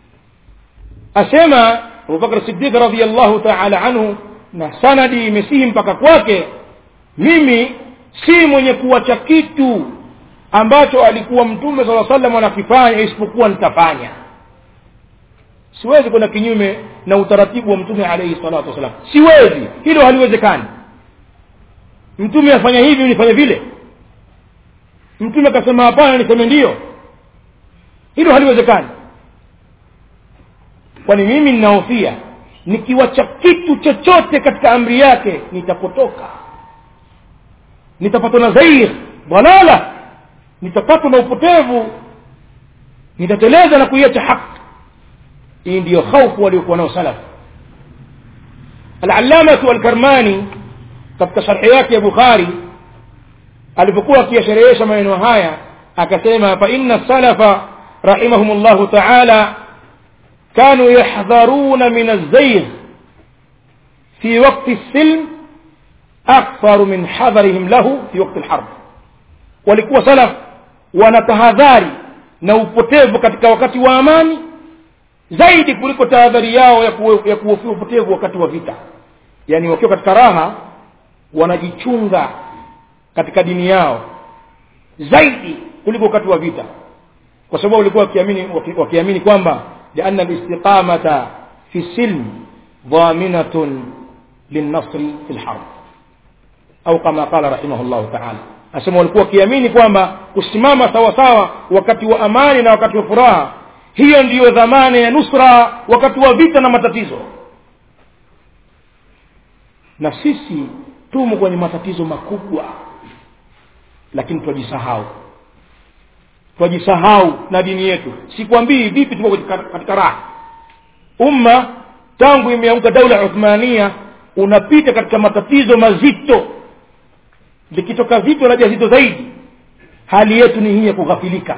A: أسمى أبو بكر الصديق رضي الله تعالى عنه na sanadi imesihi mpaka kwake mimi si mwenye kuwacha kitu ambacho alikuwa mtume sala salam anakifanya isipokuwa nitafanya siwezi kwenda kinyume na utaratibu wa mtume alaihi salatu wassalam siwezi hilo haliwezekani mtume afanya hivi nifanye vile mtume akasema hapana niseme ndiyo hilo haliwezekani kwani mimi ninahofia nikiwacha kitu chochote katika amri yake nitapotoka nitapatwa na zair dalala nitapatwa na upotevu nitateleza na kuiacha haki hii ndiyo khaufu waliokuwa nao salaf alallamatu alkarmani katika sharhi yake ya bukhari alipokuwa akiyasherehesha maneno haya akasema fa inna salafa rahimahum llahu taala كانوا يحذرون من الزيغ في وقت السلم أكثر من حذرهم له في وقت الحرب walikuwa salaf wanatahadhari na upotevu katika wakati wa amani zaidi kuliko tahadhari yao ya kuhofia upotevu wakati wa vita yaani wakiwa katika raha wanajichunga katika dini yao zaidi kuliko wakati wa vita kwa sababu walikuwa wakiamini wakiamini kwamba لأن الاستقامة في السلم ضامنة للنصر في الحرب أو كما قال رحمه الله تعالى asema walikuwa wakiamini kwamba kusimama sawa sawa wakati wa amani na wakati wa furaha hiyo ndiyo dhamana ya nusra wakati wa vita na matatizo na sisi tumo kwenye matatizo makubwa lakini twajisahau twajisahau na dini yetu sikwambii vipi tuko katika, katika raha umma tangu imeamka daula ya uthmania unapita katika matatizo mazito likitoka zito laja zito zaidi hali yetu ni hii ya kughafilika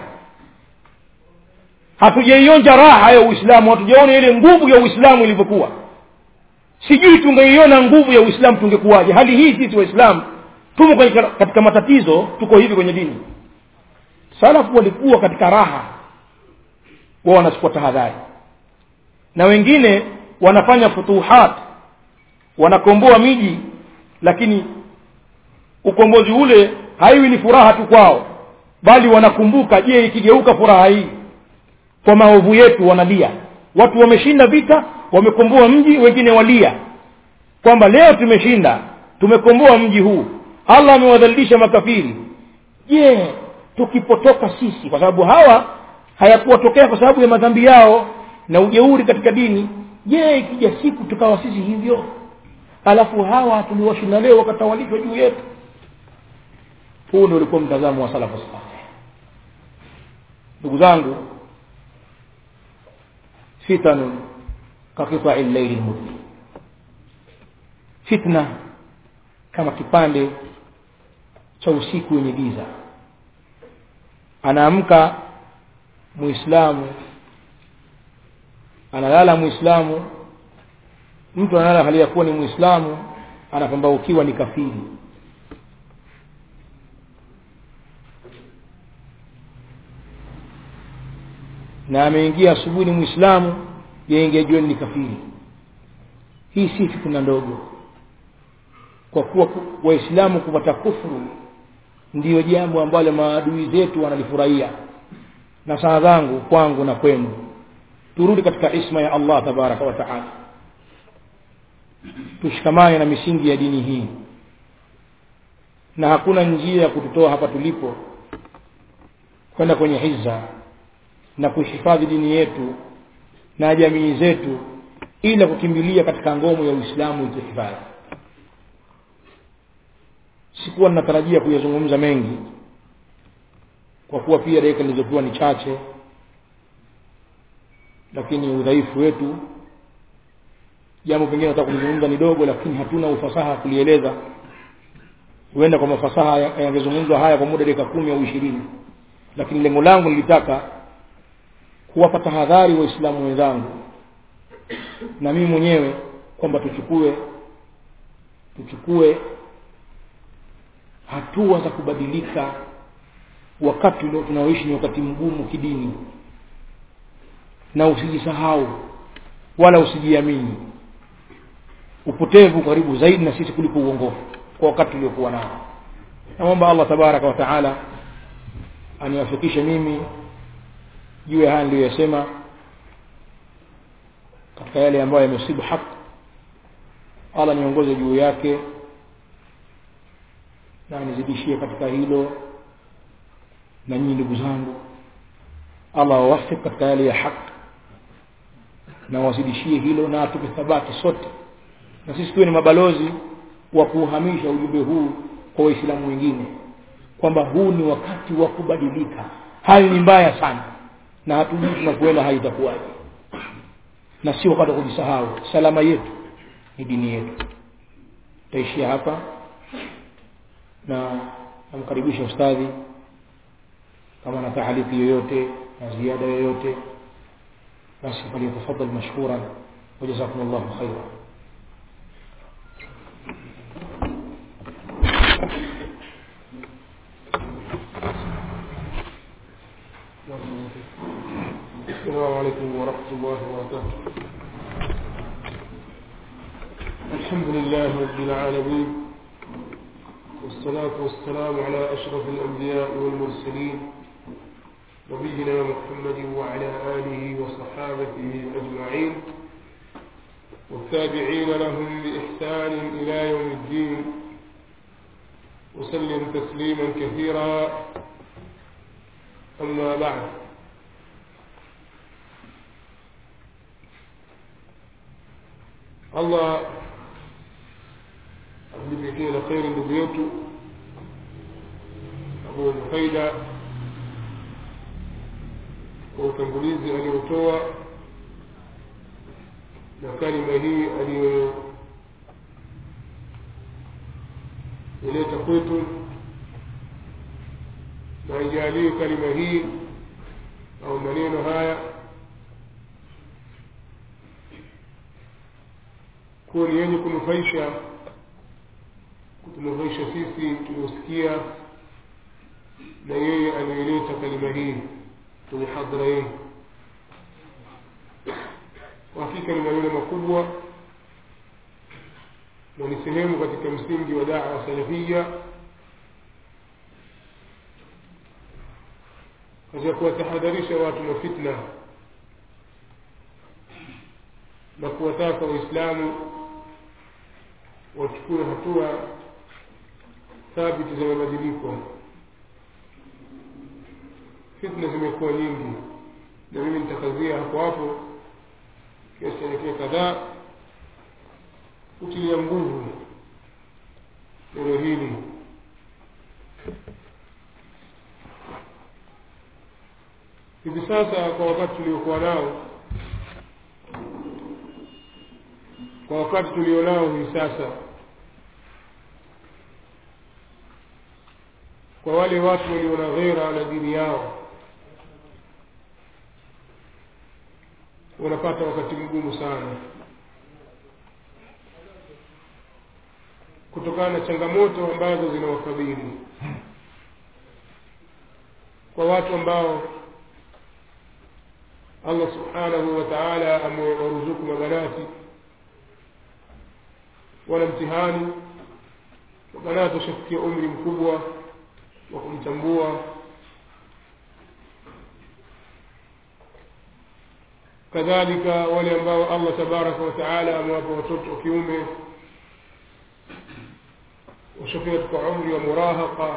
A: hatujaionja raha ya uislamu hatujaona ile nguvu ya uislamu ilivyokuwa sijui tungeiona nguvu ya uislamu tungekuwaje hali hii sisi waislamu tumo kwenye, katika matatizo tuko hivi kwenye dini salafu walikuwa katika raha wao wanachukua tahadhari na wengine wanafanya futuhat wanakomboa miji lakini ukombozi ule haiwi ni furaha tu kwao bali wanakumbuka je ikigeuka furaha hii kwa maovu yetu wanalia watu wameshinda vita wamekomboa mji wengine walia kwamba leo tumeshinda tumekomboa mji huu allah amewadhalilisha makafiri je tukipotoka sisi kwa sababu hawa hayakuwatokea kwa sababu ya madhambi yao na ujeuri katika dini je ikija siku tukawa sisi hivyo alafu hawa tuliwashinda leo wakatawalishwa juu yetu huu ndio ulikuwa mtazamo wa salafu saleh ndugu zangu fitanun kaqitai llaili lmudlim fitna kama kipande cha usiku wenye giza anaamka muislamu analala muislamu mtu analala hali ya kuwa ni muislamu anapambaukiwa ni kafiri na ameingia asubuhi ni muislamu yaingia jioni ni kafiri hii si fitna ndogo kwa kuwa waislamu kupata kufuru ndiyo jambo ambalo maadui zetu wanalifurahia na saa zangu kwangu na kwenu turudi katika isma ya allah tabaraka wa taala tushikamane na misingi ya dini hii na hakuna njia ya kututoa hapa tulipo kwenda kwenye hizza na kuhifadhi dini yetu na jamii zetu ila kukimbilia katika ngomo ya uislamu ituhifadhi sikuwa ninatarajia kuyazungumza mengi kwa kuwa pia dakika nilizopewa ni chache lakini udhaifu wetu jambo pengine nataka kulizungumza ni dogo lakini hatuna ufasaha kulieleza huenda kwa mafasaha yangezungumzwa haya kwa muda dakika kumi au ishirini lakini lengo langu nilitaka kuwapa tahadhari waislamu wenzangu na mimi mwenyewe kwamba tuchukue tuchukue hatua za kubadilika wakati ule tunaoishi ni wakati mgumu kidini na usijisahau wala usijiamini upotevu karibu zaidi na sisi kuliko uongofu kwa wakati uliokuwa nao namwomba allah tabaraka wa taala aniwafikishe mimi juu ya haya niliyoyasema katika yale ambayo yamesibu haki allah niongoze juu yake na nizidishie katika hilo na nyinyi ndugu zangu allah wawafik katika yale ya haki na wazidishie hilo na atupe thabati sote na sisi tuwe ni mabalozi wa kuuhamisha ujumbe huu kwa waislamu wengine kwamba huu ni wakati wa kubadilika hali ni mbaya sana na hatujui tunakuenda hali itakuwaje na si wakati wa kujisahau salama yetu ni dini yetu taishia hapa na namkaribisha ustadhi kama na tahaliki yoyote na ziada yoyote basi falyatafadal mashkuran wajazakum llahu khaira
B: السلام عليكم ورحمة الله وبركاته الحمد لله رب العالمين والصلاة والسلام على أشرف الأنبياء والمرسلين نبينا محمد وعلى آله وصحابته أجمعين والتابعين لهم بإحسان إلى يوم الدين وسلم تسليما كثيرا أما بعد Allah amlipikie na kheri ndugu yetu Abu Faida kwa utangulizi aliotoa na kalima hii aliyoileta kwetu na aijalie kalima hii au maneno haya kuwa ni yenye kunufaisha kutunufaisha sisi tuliosikia na yeye aliyeleta kalima hii kwenye hadhara hii kwa hakika ni maneno makubwa na ni sehemu katika msingi wa daa salafia katika kuwatahadharisha watu na fitna na kuwataka waislamu wachukue hatua thabiti za mabadiliko fitna zimekuwa nyingi na mimi nitakazia hapo hapo kiasi cha dakika kadhaa kutilia nguvu neno hili hivi sasa kwa wakati tuliokuwa nao kwa wakati tulionao hivi sasa kwa wale watu walio na ghera na dini yao wanapata wakati mgumu sana kutokana na changamoto ambazo zinawakabili kwa watu ambao Allah subhanahu wa ta'ala amewaruzuku mabanati wana mtihani mabanati washafikia umri mkubwa wa kumtambua kadhalika wale ambao Allah tabaraka wa taala amewapa watoto wa kiume washafika katika umri wa murahaqa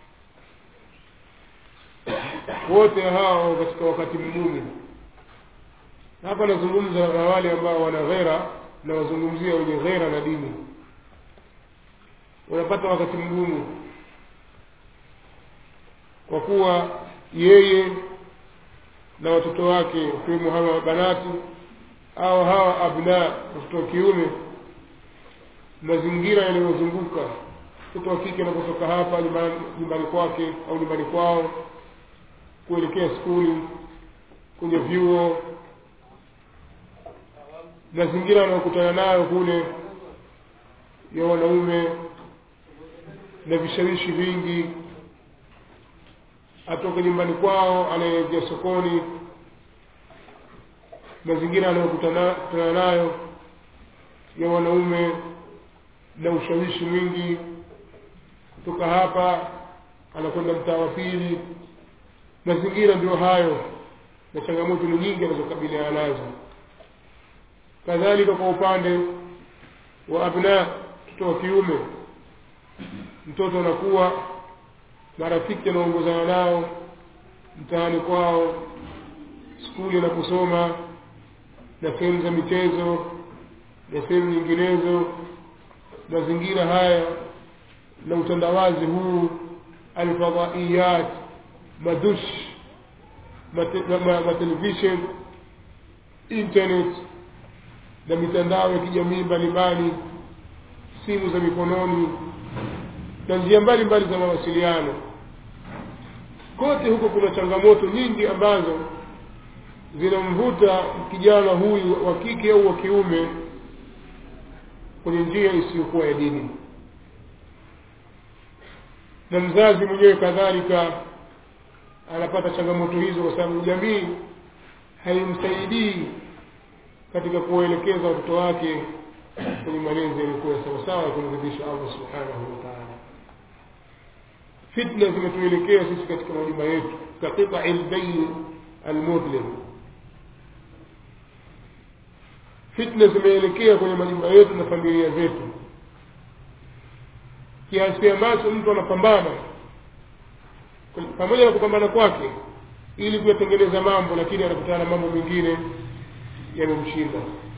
B: wote hao katika wakati mgumu hapa nazungumza na wale ambao wana ghera na wazungumzia wenye ghera na dini wanapata wakati mgumu kwa kuwa yeye na watoto wake wakiwemo hawa banati au hawa abna watoto wa kiume mazingira yanayozunguka mtoto wa kike anapotoka hapa nyumbani kwake au nyumbani kwao kuelekea skuli kwenye vyuo mazingira anayokutana nayo kule ya wanaume na vishawishi vingi atoke nyumbani kwao anaingia sokoni mazingira anayokutana nayo ya wanaume na ushawishi mwingi kutoka hapa anakwenda mtaa wa pili mazingira ndio hayo na changamoto ni nyingi anazokabiliana nazo kadhalika kwa upande wa abna mtoto wa kiume mtoto anakuwa marafiki anaongozana nao mtaani kwao skuli anaposoma na sehemu za michezo na sehemu nyinginezo mazingira haya na utandawazi huu alfadhaiyat madush matelevishen internet na mitandao ya kijamii mbalimbali simu za mikononi na njia mbalimbali za mawasiliano kote huko kuna changamoto nyingi ambazo zinamvuta kijana huyu wa kike au wa kiume kwenye njia isiyokuwa ya dini na mzazi mwenyewe kadhalika anapata changamoto hizo kwa sababu jamii haimsaidii katika kuwaelekeza watoto wake kwenye malezi yaliyokuwa sawasawa ya kumridhisha allah subhanahu wa taala fitna zimetuelekea sisi katika majumba yetu kaqitai lbayn almudlim fitna zimeelekea kwenye majumba yetu na familia zetu kiasi ambacho mtu anapambana pamoja na kupambana kwake ili kuyatengeneza mambo lakini anakutana na mambo mengine yamemshinda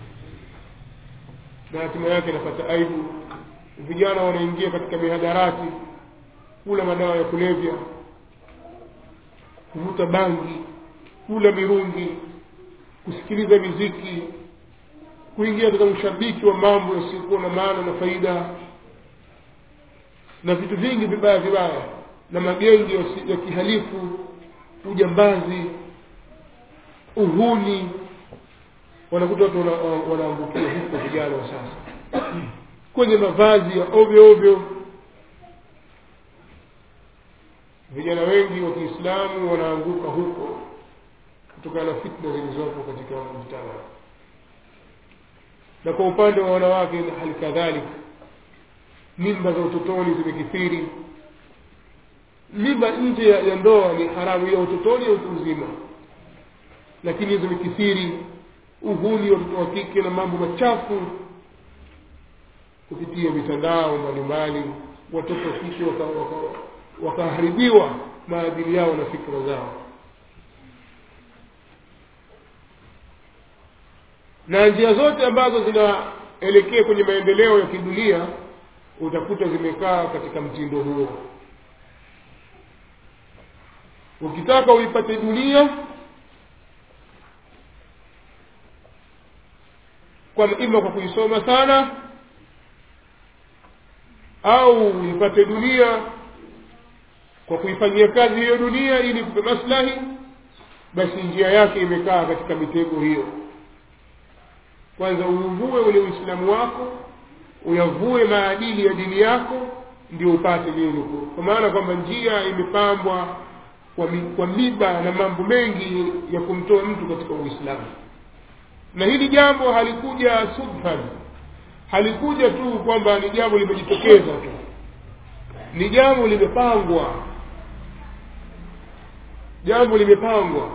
B: na hatima yake anapata aibu vijana wanaingia katika mihadarati kula madawa ya kulevya kuvuta bangi kula mirungi kusikiliza miziki kuingia katika ushabiki wa mambo yasiyokuwa na maana na faida na vitu vingi vibaya vibaya na magengi ya kihalifu ujambazi uhuni wanakuta watu wanaangukia huko vijana wa sasa kwenye mavazi ya ovyo ovyo vijana wengi wa kiislamu wanaanguka huko kutokana na fitna zilizopo katika mujtama na kwa upande wa wanawake na hali kadhalika mimba za utotoni zimekithiri mimba nje ya, ya ndoa ni haramu ya utotoni ya utu uzima lakini zimekithiri uhuni wa watoto wa kike na mambo machafu kupitia mitandao mbalimbali watoto wa kike wakaharibiwa waka, waka maadili yao na fikra zao na njia zote ambazo zinaelekea kwenye maendeleo ya kidunia utakuta zimekaa katika mtindo huo ukitaka uipate dunia kwa ima kwa kuisoma sana au uipate dunia kwa kuifanyia kazi hiyo dunia ili kupe maslahi basi njia yake imekaa katika mitego hiyo kwanza uuvue ule uislamu wako uyavue maadili ya dini yako ndio upate dini kwa maana kwamba njia imepambwa kwa, mi, kwa miba na mambo mengi ya kumtoa mtu katika uislamu na hili jambo halikuja subhan halikuja tu kwamba ni jambo limejitokeza tu ni jambo limepangwa jambo limepangwa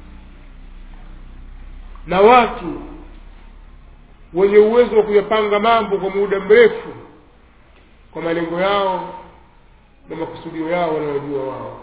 B: na watu wenye uwezo wa kuyapanga mambo kwa muda mrefu kwa malengo yao na makusudio yao wanayojua wao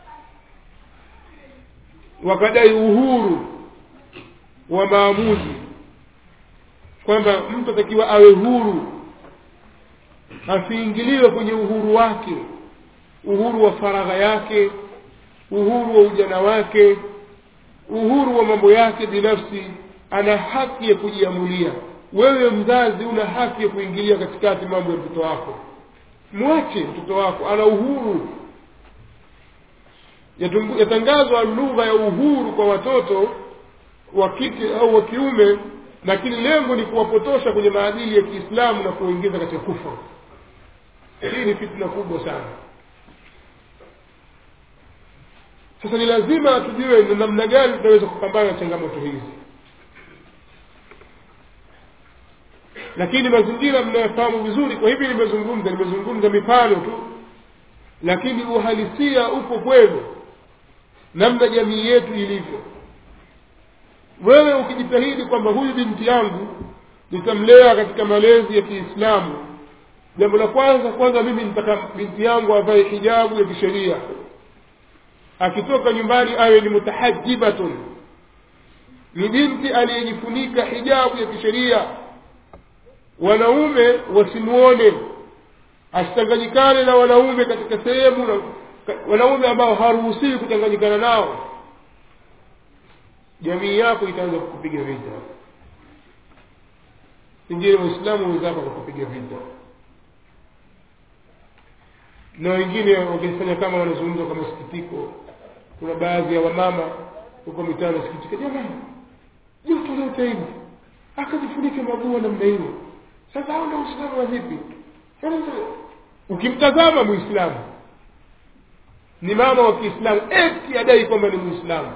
B: wakadai uhuru wa maamuzi kwamba mtu atakiwa awe huru asiingiliwe kwenye uhuru wake uhuru wa faragha yake uhuru wa ujana wake uhuru wa mambo yake binafsi ana haki ya kujiamulia wewe mzazi una haki ya kuingilia katikati mambo ya mtoto wako mwache mtoto wako ana uhuru yatangazwa lugha ya uhuru kwa watoto wa kike au wa kiume lakini lengo ni kuwapotosha kwenye maadili ya kiislamu na kuingiza katika kufa hii ni fitna kubwa sana sasa ni lazima tujue ni namna gani tunaweza kupambana na changamoto hizi lakini mazingira mnayofahamu vizuri kwa hivi nimezungumza nimezungumza mifano tu lakini uhalisia upo kwenu namna jamii yetu ilivyo wewe ukijitahidi kwamba huyu binti yangu nitamlea katika malezi ya kiislamu jambo la kwanza kwanza mimi nitaka binti yangu avae hijabu ya kisheria akitoka nyumbani awe ni mutahajibatun ni binti aliyejifunika hijabu ya kisheria wanaume wasimuone asichanganyikane na wanaume katika sehemu na wanaume ambao haruhusiwi kuchanganyikana nao jamii yako itaanza kukupiga vita pengine waislamu wenzako wakakupiga vita na wengine wakifanya kama wanazungumza kwa masikitiko kuna baadhi ya wamama huko mitaa wanasikitika jamani joto lote hivi akajifunike mabua namna hiyo sasa hao ndio uislamu wa vipi ukimtazama muislamu ni mama wa kiislamu eti adai kwamba ni muislamu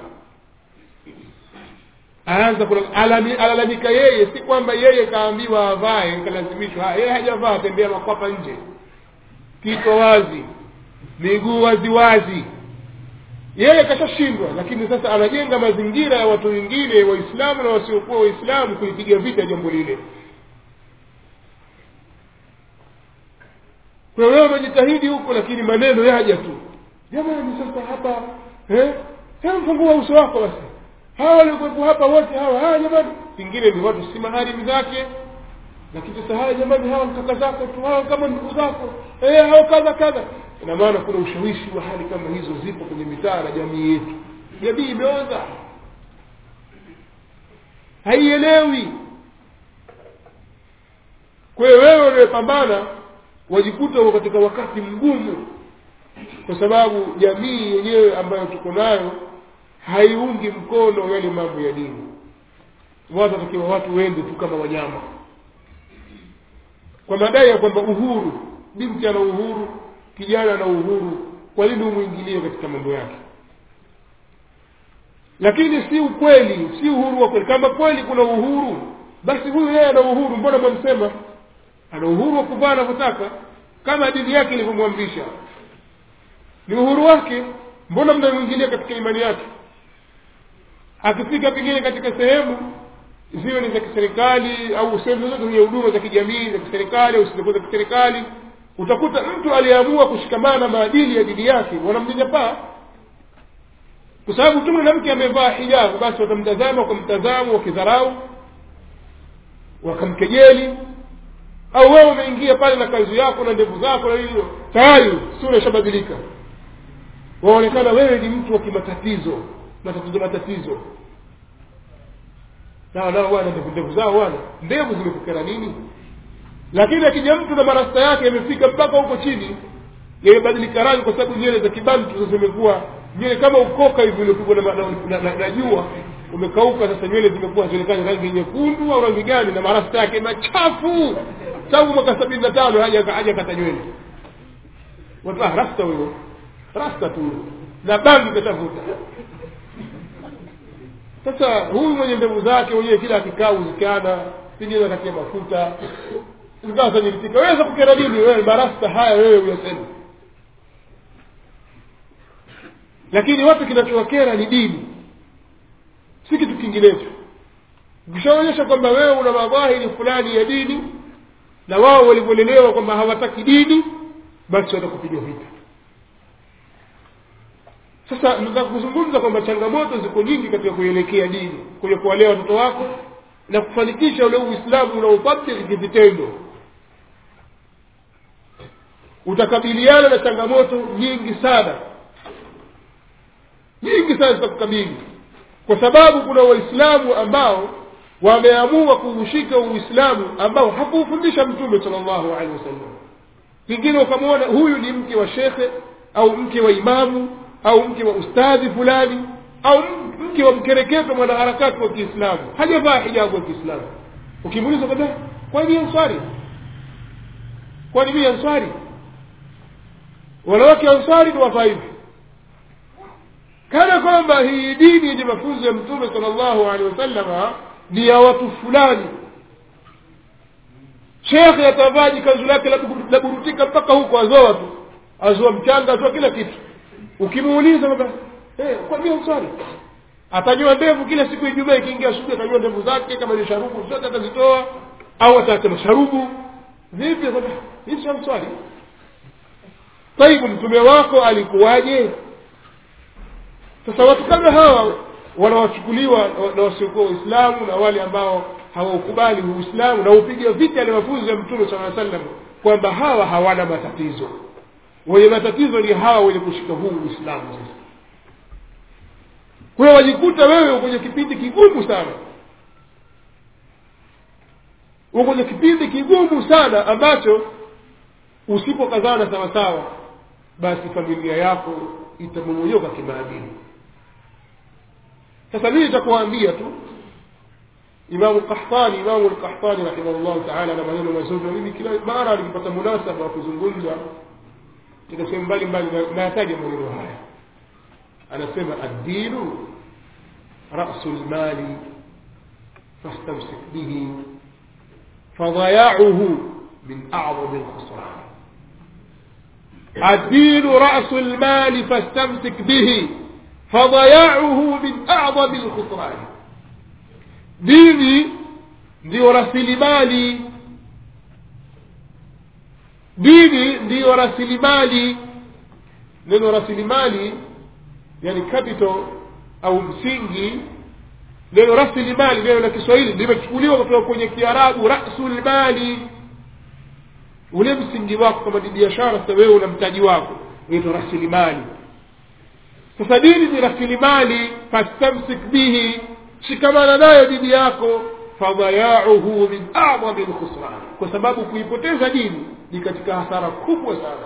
B: aanza alalamika yeye si kwamba yeye kaambiwa avae kalazimishwa yeye hajavaa tembea makwapa nje kiko wazi miguu wazi wazi yeye kashashindwa lakini sasa anajenga mazingira ya watu wengine waislamu na wasiokuwa waislamu kulipiga vita jambo lile kwa wewe umejitahidi huko lakini maneno yaja tu jamani sasa hapa eh hebu fungua uso wako basi hawa waliokuwepo hapa wote hawa haya jamani pengine ni watu si maharimu zake lakini sasa haya jamani hawa kaka zako tu hawa kama ndugu zako eh hawa kadha kadha ina maana kuna ushawishi wa hali kama hizo zipo kwenye mitaa na jamii yetu jamii imeoza haielewi kwa hiyo wewe unayepambana wajikuta uko katika wakati mgumu kwa sababu jamii yenyewe ambayo tuko nayo haiungi mkono yale mambo ya dini watu watakiwa watu wende tu kama wanyama kwa madai ya kwamba uhuru binti ana uhuru kijana ana uhuru kwa nini umwingilie katika mambo yake lakini si ukweli si uhuru wa kweli kama kweli kuna uhuru basi huyu yeye ana uhuru mbona mwamsema ana uhuru wa kuvaa anavyotaka kama dini yake ilivyomwamrisha ni uhuru wake mbona mnamwingilia katika imani yake akifika pengine katika sehemu ziwe ni za kiserikali au sehemu zozote zenye huduma za kijamii za kiserikali au zisizokuwa za kiserikali utakuta mtu aliyeamua kushikamana na maadili ya dini yake wanamnyanyapaa kwa sababu tu mwanamke amevaa hijabu basi watamtazama kwa mtazamo wa kidharau wakamkejeli au wewe umeingia pale na kanzu yako na ndevu zako na hivyo tayari sura ishabadilika waonekana wewe ni mtu wa kimatatizo matatizo matatizo nao nao wana ndevu ndevu zao wana ndevu zimekukera nini lakini akija mtu na marasta yake yamefika mpaka huko chini yamebadilika rangi kwa sababu nywele za kibantu zimekuwa nywele kama ukoka hivi uliopigwa na, na, na, na, na jua umekauka sasa nywele zimekuwa zionekane rangi nyekundu au rangi gani na marasta yake machafu tangu mwaka sabini na tano haja haja kata nywele watu ah, rasta huyo rasta tu na bangi katafuta sasa huyu mwenye ndevu zake mwenyewe kila akikaa uzikana pengine akatia mafuta zikawa zanyilisika weza kukera nini wewe marasta haya wewe uyasema lakini watu kinachowakera ni dini si kitu kinginecho ukishaonyesha kwamba wewe una madhahiri fulani ya dini na wao walivyolelewa kwamba hawataki dini basi watakupiga vita sasa nataka kuzungumza kwamba changamoto ziko nyingi katika kuelekea dini kwenye kuwalea watoto wako na kufanikisha ule uislamu unaotabiri kivitendo utakabiliana na changamoto nyingi sana nyingi sana zitakukabili kwa sababu kuna waislamu ambao wameamua kuushika uislamu ambao hakuufundisha mtume sala llahu alehi wasallam pengine ukamwona huyu ni mke wa shekhe au mke wa imamu au mke wa ustadhi fulani au mke wa mkereketo mwanaharakati wa kiislamu hajavaa hijabu wa kiislamu ukimuuliza kwamba kwani answari kwani mii answari wanawake answari ni wavaa hivi kana kwamba hii dini yenye mafunzo ya mtume sala llahu alehi wasallama ni ya watu fulani shekhe atavaa jikanzu lake la burutika mpaka huko azoa tu azoa mchanga azoa kila kitu ukimuuliza kwamba hey, kwambia answari atanyoa ndevu kila siku ijumaa ikiingia asubuhi atanyoa ndevu zake kama ni sharubu zote atazitoa au ataacha masharubu vipi hii sio mswali taibu mtume wako alikuwaje sasa watu kama hawa wanawachukuliwa na wasiokuwa waislamu na wale ambao hawaukubali uislamu na upiga vita yale mafunzo ya mtume saa sallam kwamba hawa hawana matatizo wenye matatizo ni hawa wenye kushika huu uislamu sasa kwa hiyo wajikuta wewe kwenye kipindi kigumu sana uko kwenye kipindi kigumu sana ambacho usipokazana sawasawa basi familia yako itamomonyoka kimaadili sasa mimi nitakuambia tu imamu qahtani imamu lqahtani rahimahullahu taala na maneno mazuri na mimi kila mara nikipata munasaba wa kuzungumza katika sehemu mbalimbali nayataja maneno haya anasema addinu rasu lmali fastamsik bihi fadayauhu min acdami lkhusran الدين رأس المال فاستمسك به فضياعه من أعظم الخسران dini ndio rasilimali dini ndiyo rasilimali neno rasilimali yani capital au msingi neno rasilimali neno la kiswahili limechukuliwa kutoka kwenye kiarabu rasulmali ule msingi wako kama ni biashara sasa wewe una mtaji wako unaitwa rasilimali sasa dini ni rasilimali fastamsik bihi shikamana nayo dini yako fadayauhu min adami lkhusran kwa sababu kuipoteza dini ni katika hasara kubwa sana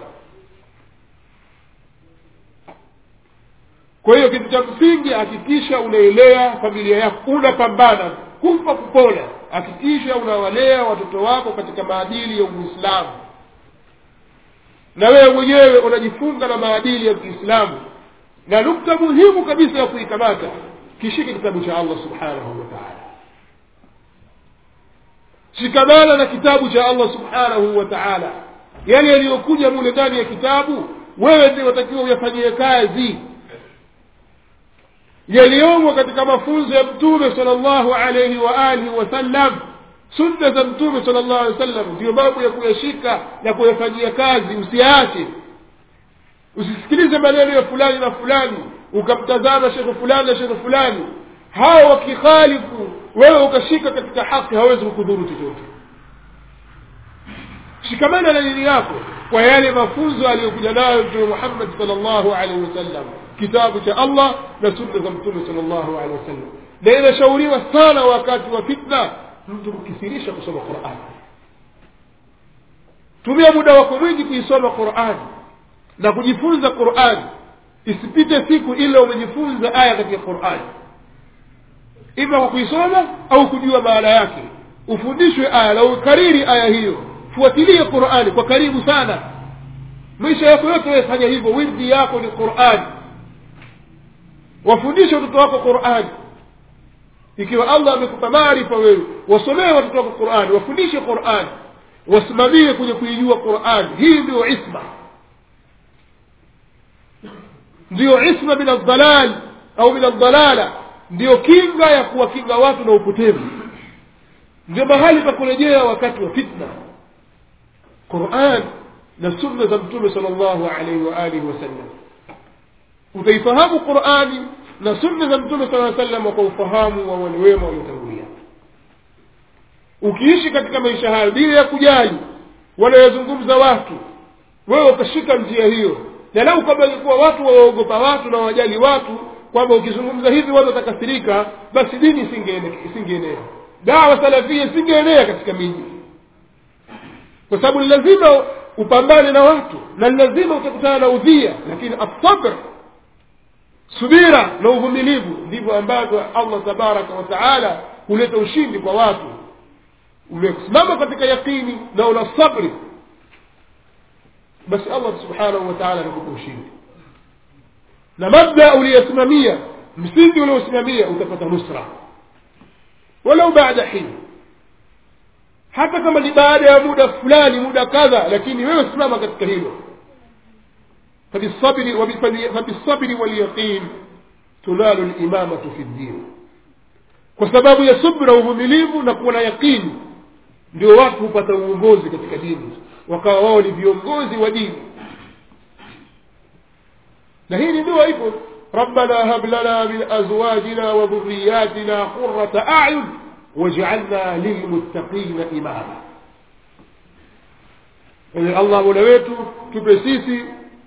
B: kwa hiyo kitu cha msingi hakikisha unaelea familia yako unapambana kufa kupona hakikisha unawalea watoto wako katika maadili ya uislamu na wewe mwenyewe unajifunga na maadili ya kiislamu na nukta muhimu kabisa ya kuikamata kishike kitabu cha allah subhanahu wa taala shikamana na kitabu cha allah subhanahu wa taala yale yaliyokuja mule ndani ya kitabu wewe ndio watakiwa uyafanyie kazi yaliyomo katika mafunzo ya mtume sala llahu alaihi wa alihi wasallam sunna za mtume sala llahu alehi wa sallam ndiyo mambo ya kuyashika na kuyafanyia kazi usiache usisikilize maneno ya fulani na fulani ukamtazama shekhe fulani na shekhe fulani hawa wakikhalifu wewe ukashika katika haki hawezi kukudhuru chochote shikamana na dini yako kwa yale mafunzo aliyokuja nayo mtume muhammad sal llahu alaihi wasallam kitabu cha allah na sunna za mtume sal llahu alehi wasallam na inashauriwa sana wakati wa fitna mtu kukithirisha kusoma qurani tumia muda wako mwingi kuisoma qurani na kujifunza qurani isipite siku ila umejifunza aya katika qurani ima kwa kuisoma au kujua maana yake ufundishwe aya na ukariri aya hiyo fuatilie qurani kwa karibu sana maisha yako yote wefanya hivyo wirdi yako ni qurani wafundishe watoto wako qurani ikiwa allah amekupa maarifa wewe wasomee watoto wako qurani wafundishe qurani wasimamie kwenye kuijua qurani hii ndio isma ndiyo isma min aldalal au min aldalala ndiyo kinga ya kuwakinga watu na upotevu ndio mahali pa kurejea wakati wa fitna quran na sunna za mtume sala llahu alaihi waalihi wasallam utaifahamu qurani na sunna za mtume sala sallam kwa ufahamu wa wale wema waliotangulia ukiishi katika maisha hayo bila ya kujali wanayozungumza watu wewe ukashika njia hiyo na lau kama ilikuwa watu wawaogopa watu na wajali watu kwamba ukizungumza hivi watu watakasirika basi dini isingeenea dawa salafia isingeenea katika miji kwa sababu ni lazima upambane na watu na ni lazima utakutana na udhia lakini asabr subira na uvumilivu ndivyo ambavyo allah tabaraka wa taala huleta ushindi kwa watu umesimama katika yaqini na una sabri basi allah subhanahu wa taala anakupa ushindi na mabda uliyosimamia msingi uliosimamia utapata nusra walau baada hin hata kama ni baada ya muda fulani muda kadha lakini wewe simama katika hilo فبالصبر فبالصبر واليقين تنال الإمامة في الدين kwa sababu ya subra uvumilivu na kuwa na yaqini ndio watu hupata uongozi katika dini wakawa wao ni viongozi wa dini na hii ni dua ipo ربنا هب لنا من أزواجنا وذرياتنا قرة أعين واجعلنا للمتقين إماما الله mola wetu tupe sisi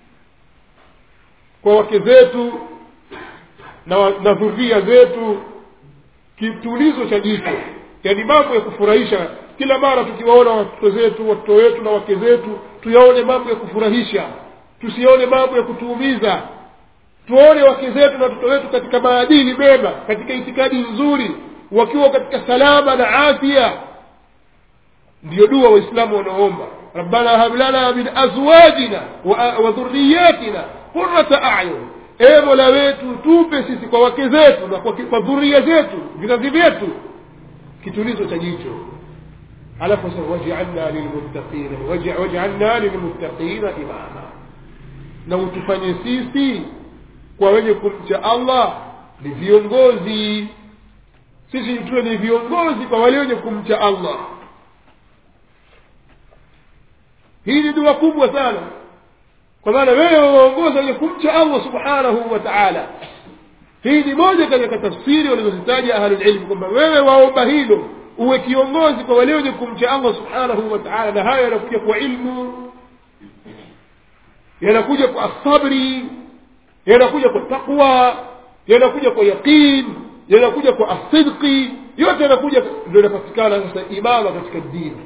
B: kwa wake zetu na, na dhuria zetu kitulizo cha jicho yaani mambo ya kufurahisha kila mara tukiwaona watoto zetu watoto wetu na wake zetu tuyaone mambo ya kufurahisha tusione mambo ya kutuumiza tuone wake zetu na watoto wetu katika maadili mema katika itikadi nzuri wakiwa katika salama na afya ndiyo dua waislamu wanaoomba rabbana hab lana min azwajina wa dhurriyatina qurrata a'yun e mola wetu tupe sisi kwa wake zetu na kwa, kwa dhuria zetu vizazi vyetu kitulizo cha jicho alafu sasa waj'alna lilmuttaqina waj'alna lilmuttaqina imama na utufanye sisi kwa wenye kumcha allah ni viongozi sisi tuwe ni viongozi kwa wale wenye kumcha allah hii ni dua kubwa sana kwa maana wewe waongoza wenye kumcha allah subhanahu wa taala hii ni moja katika tafsiri walizozitaja ahlulilmu kwamba wewe waomba hilo uwe kiongozi kwa wale wenye kumcha allah subhanahu wa taala na hayo yanakuja kwa ilmu yanakuja kwa asabri yanakuja kwa taqwa yanakuja kwa yaqin yanakuja kwa asidqi yote yanakuja ndio inapatikana sasa imama katika dini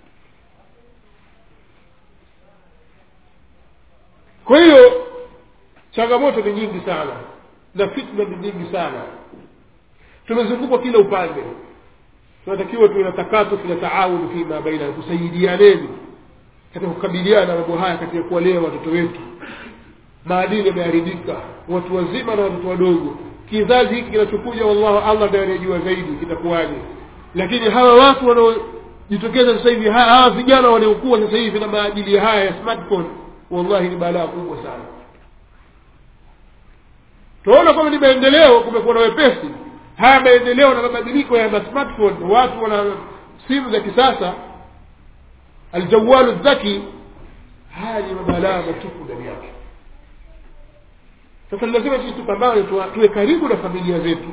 B: kwa hiyo changamoto ni nyingi sana na fitna ni nyingi sana tumezungukwa kila upande tunatakiwa tuwe na takatufu na taawuni fima baina tusaidianeni katika kukabiliana na mambo haya katika kuwalea watoto wetu maadili yameharibika watu wazima na watoto wadogo kizazi hiki kinachokuja wallahu allah ndiye anayejua zaidi kitakuwaje lakini hawa watu wanaojitokeza sasa hivi hawa vijana wanaokuwa sasa hivi na maadili haya ya smartphone wallahi ni balaa kubwa sana tunaona kwamba ni maendeleo kumekuwa na wepesi haya maendeleo na mabadiliko ya smartphone watu wana simu za kisasa aljawalu dhaki haya ni mabalaa matupu ndani yake sasa lazima sisi tupambane tuwe karibu na familia zetu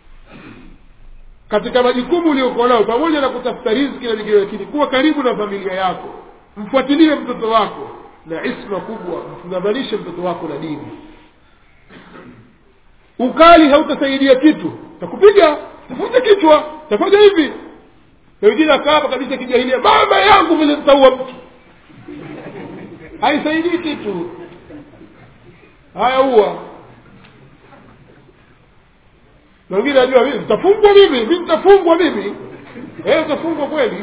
B: katika majukumu uliokuwa nao pamoja na kutafuta riziki na lingine lakini kuwa karibu na familia yako mfuatilie mtoto wako na isma kubwa mfungamanishe mtoto wako na dini ukali hautasaidia kitu takupiga tafuta kichwa tafanya hivi na wengine akaapa kabisa kijahilia mama yangu vile nitaua mtu haisaidii kitu haya uwa na wengine najua mimi nitafungwa mimi mi nitafungwa mimi eh utafungwa kweli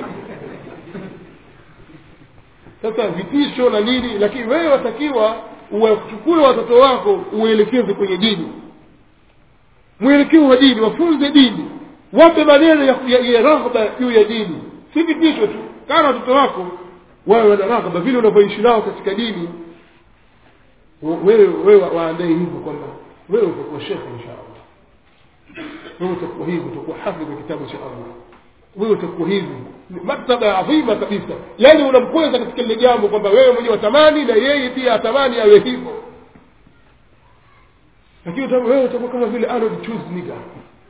B: sasa vitisho na nini lakini wewe watakiwa uwachukue watoto wako uelekeze kwenye dini mwelekeo wa dini wafunze dini wape maneno ya, ya, ya raghba juu ya dini si vitisho tu kana watoto wako wawe wana raghba vile unavyoishi nao katika dini wewe wewe waandae hivyo kwamba wewe utakuwa shekhe insha allah wewe utakuwa hivi utakuwa hafidh kitabu cha allah wewe utakuwa hivi maktaba adhima kabisa yaani unamkweza katika lile jambo kwamba wewe mwenyewe watamani na yeye pia atamani awe hivyo lakini wewe utakuwa kama vile Arnold Schwarzenegger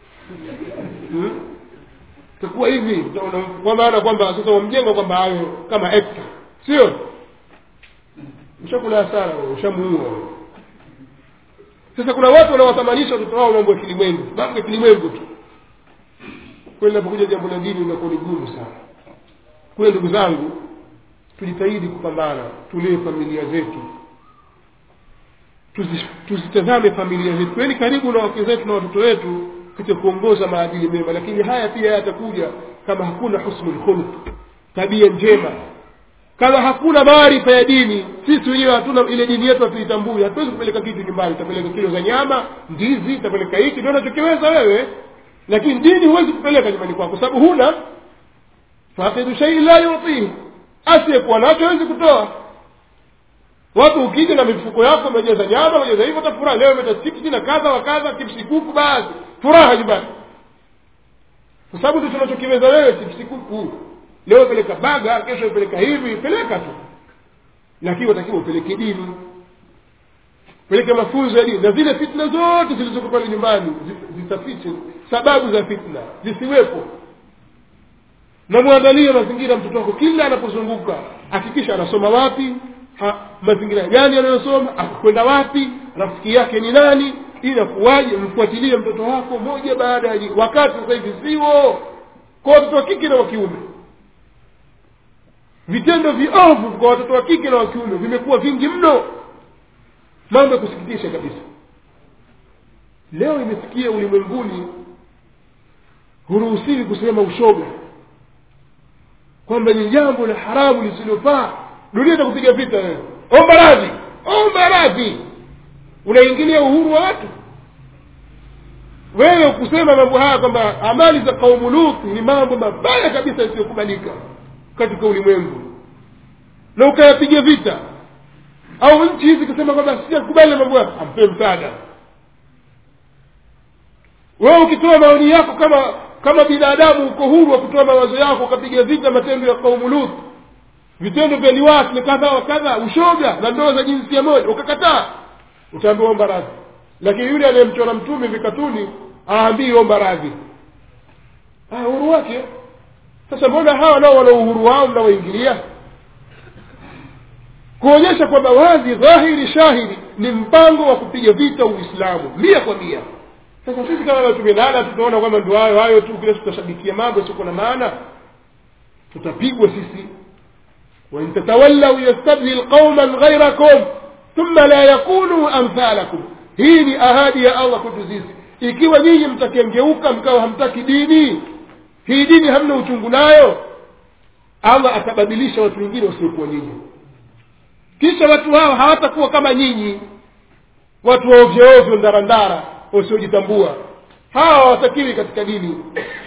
B: utakuwa hivi kwa maana kwamba sasa wamjenga kwamba awe kama actor sio ushakula hasara ushamuua sasa kuna watu wanawathamanisha watoto wao mambo ya kilimwengu mambo ya kilimwengu tu kweli napokuja jambo la dini inakuwa ni gumu sana kule ndugu zangu tujitahidi kupambana tulee familia zetu tuzitazame familia zetu tuweni karibu na wake zetu na watoto wetu katika kuongoza maadili mema lakini haya pia yatakuja kama hakuna husnul khuluq tabia njema kama hakuna maarifa ya dini sisi wenyewe hatuna ile dini yetu hatuitambui hatuwezi kupeleka kitu nyumbani utapeleka kilo za nyama ndizi utapeleka hiki ndio unachokiweza wewe lakini dini huwezi kupeleka nyumbani kwako sababu huna faqidu shai la yutihi asiyekuwa nacho hawezi kutoa watu ukija na mifuko yako umejaza nyama umejaza hivyo utafurahi leo umeta chipsi na kadha wa kadha chipsi kuku basi furaha nyumbani kwa sababu ndio tunachokiweza wewe chipsi kuku leo peleka baga kesho peleka hivi peleka tu lakini watakiwa upeleke dini peleke mafunzo ya dini na zile fitna zote zilizoko pale nyumbani zitafiche sababu za fitna zisiwepo na mwandalie mazingira mtoto wako kila anapozunguka hakikisha anasoma wapi ha, mazingira gani anayosoma akwenda wapi rafiki yake ni nani inakuwaje mfuatilie mtoto wako moja baada ya wakati sasa hivi sio kwa watoto wa kike na wa kiume vitendo viovu kwa watoto wa kike na wa kiume vimekuwa vingi mno mambo ya kusikitisha kabisa leo imefikia ulimwenguni huruhusiwi kusema ushoga kwamba ni jambo la haramu lisilofaa dunia itakupiga vita wewe omba radhi omba radhi unaingilia uhuru wa watu wewe kusema mambo haya kwamba amali za kaumu lut ni mambo mabaya kabisa yasiyokubalika katika ulimwengu na ukayapiga vita au nchi hizi kusema kwamba sijakubali mambo hayo ampe msaada wewe ukitoa maoni yako kama kama binadamu uko huru wa kutoa mawazo yako ukapiga vita matendo ya kaumu lut vitendo vya liwati na kadha wa kadha ushoga na ndoa za jinsia moja ukakataa utaambiwa omba radhi lakini yule anayemchora mtume vikatuni aambii omba radhi ah, uhuru wake sasa mbona hawa nao wana uhuru wao mnawaingilia kuonyesha kwamba wazi dhahiri shahidi ni mpango wa kupiga vita uislamu mia kwa mia sasa sisi kama tumelala tutaona kwamba ndio hayo hayo tu kile tutashabikia mambo siko na maana tutapigwa sisi وإن تتولوا يستبدل قوما غيركم ثم لا يكونوا أمثالكم hii ni ahadi ya allah kwetu sisi ikiwa nyinyi mtakengeuka mkawa hamtaki dini hii dini hamna uchungu nayo allah atabadilisha watu wengine wasiokuwa nyinyi kisha watu hao hawatakuwa kama nyinyi watu waovyoovyo ndarandara wasiojitambua hawa hawatakiwi katika dini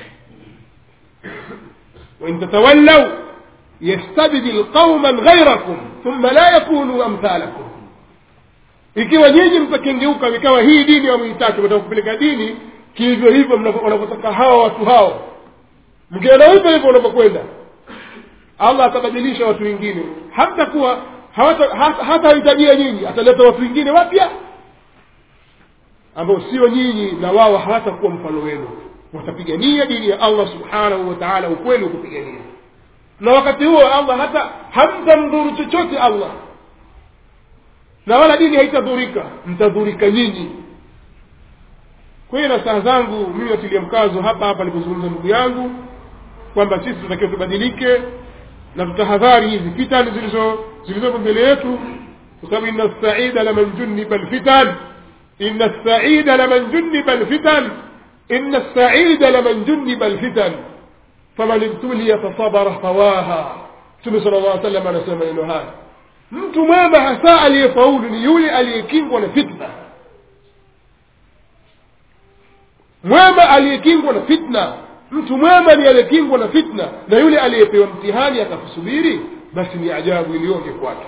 B: wain tatawallau yastabdil qauman ghairakum thumma la yakunu amthalakum ikiwa nyinyi mtakengeuka vikawa hii dini hamhitaki wataka kupeleka dini kihivyo hivyo wanavyotaka hawa watu hao mkienda hivyo hivyo unavyokwenda allah atabadilisha watu wengine hamtakuwa hatahitajia nyinyi ataleta watu wengine wapya ambao sio nyinyi na wao hawatakuwa mfano wenu watapigania dini ya allah subhanahu wa taala ukweli wa kupigania na wakati huo allah hata hamtamdhuru chochote allah na wala dini haitadhurika mtadhurika nyinyi kwa hiyo na saa zangu mimi natilia mkazo hapa hapa alipozungumza ndugu yangu kwamba sisi tunatakiwa tubadilike na tutahadhari hizi fitani zilizo zilizopo mbele yetu kwa sababu inna saida laman juniba lfitan inna saida laman juniba lfitan inna saida laman juniba lfitan faman ibtuliya fasabara fawaha mtume sala llah salam anasema maneno haya mtu mwema hasa aliyefaulu ni yule aliyekingwa na fitna mwema aliyekingwa na fitna mtu mwema ni aliyekingwa na fitna na yule aliyepewa mtihani akakusubiri basi ni ajabu iliyoje kwake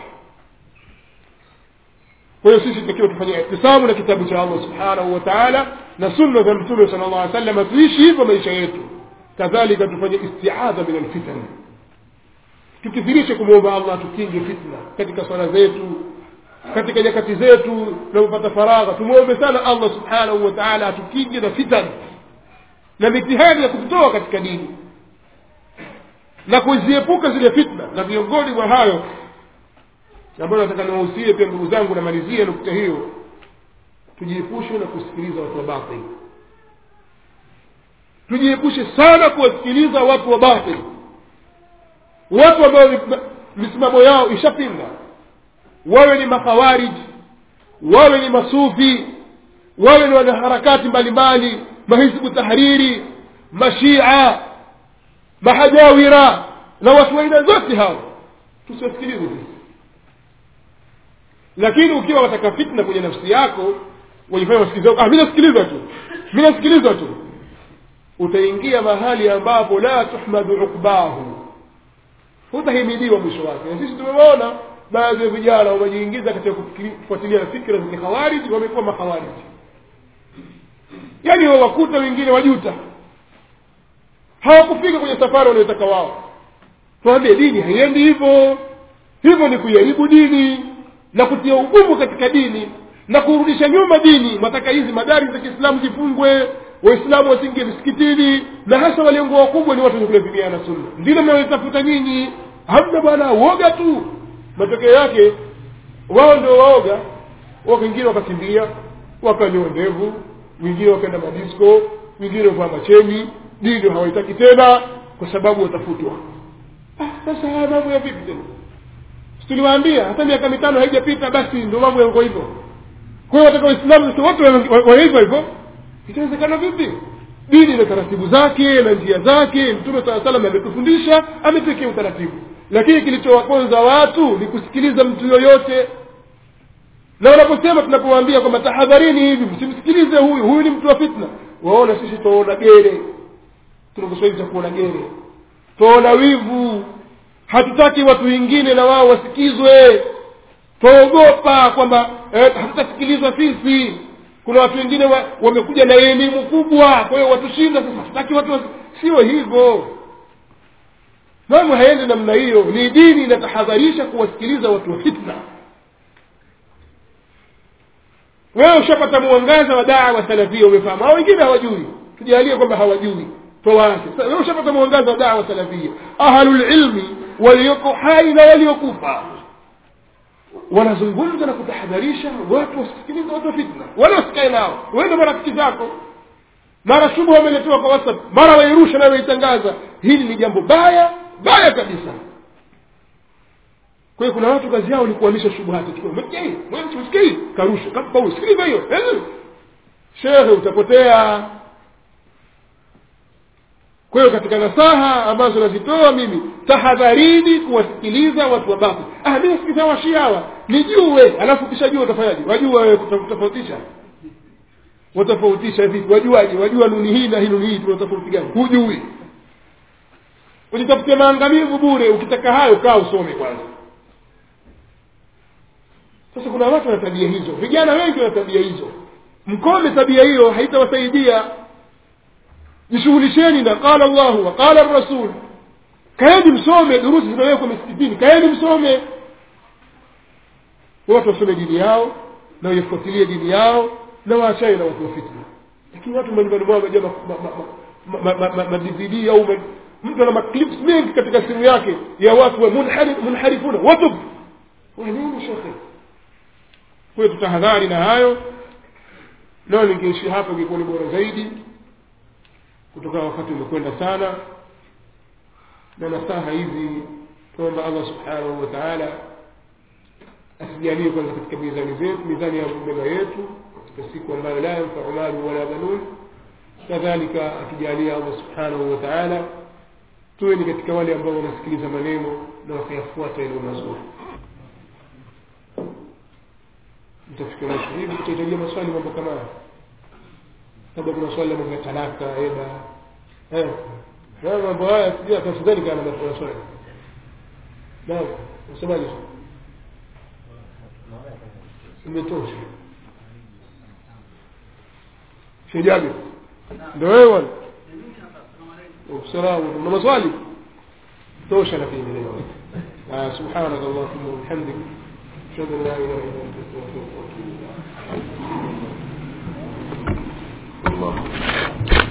B: kwa hiyo sisi tutakiwa tufanye ihtisamu na kitabu cha allah subhanahu wa taala na sunna za mtume sala llah alih sallam tuishi hivyo maisha yetu kadhalika tufanye istiadha min alfitan tukithirishe kumwomba allah tukinge fitna katika swala zetu katika nyakati zetu tunapopata faragha tumwombe sana allah subhanahu wa taala atukinge na fitan na mitihani ya kututoa katika dini na kuziepuka zile fitna na miongoni mwa hayo ambayo nataka niwahusie pia ndugu zangu namalizia nukta hiyo tujiepushe na kusikiliza watu wa batil tujiepushe sana kuwasikiliza watu wa batil watu ambao misimamo yao ishapinga wawe ni makhawariji wawe ni masufi wawe ni wanaharakati mbalimbali mahizbu tahriri mashia mahajawira na watu wa aina zote hao tusiwasikilize sisi lakini ukiwa wataka fitna kwenye nafsi yako wajifanya wasikiliza ah, mi nasikiliza tu mi nasikiliza tu utaingia mahali ambapo la tuhmadu ukbahu hutahimidiwa mwisho wake na sisi tumewaona baadhi ya vijana wamejiingiza katika kufuatilia fikra za kikhawariji wamekuwa makhawariji yaani wawakuta wengine wajuta hawakufika kwenye safari wanayotaka wao tuambie dini haiendi hivyo hivyo ni kuiharibu dini na kutia ugumu katika dini na kurudisha nyuma dini mataka hizi madari za kiislamu zifungwe waislamu wasingie misikitini na hasa walengo wakubwa ni watu wenye kulazimiana na sunna ndilo mnayotafuta nyinyi hamna bwana uoga tu matokeo yake wao ndio waoga wengine wakakimbia wakanyoa ndevu wengine wakaenda madisko wengine wavaa macheni dini hawaitaki tena kwa sababu watafutwa ah, sasa haya mambo ya vipi tena tuliwaambia hata miaka mitano haijapita basi ndio mambo yako hivyo kwa hiyo wataka waislamu wote wawe hivyo hivyo itawezekana vipi dini na taratibu zake na njia zake mtume saa salam ametufundisha ametuwekea utaratibu lakini kilichowaponza watu ni kusikiliza mtu yoyote na wanaposema tunapowaambia kwamba tahadharini hivi msimsikilize huyu huyu ni mtu wa fitna waona sisi twaona gere tuna kiswahili cha kuona gere twaona wivu hatutaki watu wengine na wao wasikizwe twaogopa kwamba eh, hatutasikilizwa sisi kuna watu wengine wa, wamekuja na elimu kubwa kwa hiyo watushinda sasa hatutaki watu wasi... sio hivyo mambo haendi namna hiyo ni dini inatahadharisha kuwasikiliza watu wa fitna wewe ushapata mwangaza wa dawa salafia umefahamu hao wengine hawajui tujalie kwamba hawajui twawache sasa wewe ushapata mwangaza wa dawa salafia ahlulilmi walioko hai na waliokufa wanazungumza na kutahadharisha watu wasisikilize watu wa fitna wala wasikae nao wende marafiki zako mara shubha wameletewa kwa whatsapp mara wairusha na waitangaza hili ni jambo baya baya kabisa kwa hiyo kuna watu kazi yao ni kuhamisha shubuhati msikii karusha kapa sikiliza hiyo shehe utapotea kwa hiyo katika nasaha ambazo nazitoa mimi tahadharini kuwasikiliza watu wa batil ah mimi sikiza washia hawa nijue alafu kishajua utafanyaje wajua wewe kutofautisha watofautisha vipi wajuaje wajua nuni hii na hii nuni hii tuna tofauti gani hujui ujitafutie maangamivu bure ukitaka hayo kaa usome kwanza sasa kuna watu wana tabia hizo vijana wengi wana tabia hizo mkome tabia hiyo haitawasaidia jishughulisheni na qala llahu wa qala rasul kaeni msome durusi zinawekwa misikitini kaeni msome watu wasome dini yao na waifuatilie dini yao na waachane na watu wa fitna lakini watu majumbani mwao wamejaa madvd au mtu ana maclips mengi katika simu yake ya watu wa munharifuna watub wanini shekhe kwa hiyo tutahadhari na hayo leo ningeishi hapa ingekuwa ni bora zaidi kutokana wakati umekwenda sana na nasaha hizi tuomba allah subhanahu wa taala asijalie kwanza katika mizani zetu mizani ya mema yetu katika siku ambayo la yanfau malu wala banun kadhalika akijalia allah subhanahu wa taala tuwe ni katika wale ambao wanasikiliza maneno na wakayafuata yaliyo mazuri mtafikia mwisho hivi tutahitajia maswali mambo kama haya labda kuna swali la mambo ya talaka eda eh na mambo haya sijui tafadhali kana na swali naam unasemaje imetosha shejabi ndio wewe bwana salamu una maswali tosha lakini leo سبحانك اللهم وبحمدك أشهد أن لا إله إلا أنت أستغفرك وأتوب إليك الله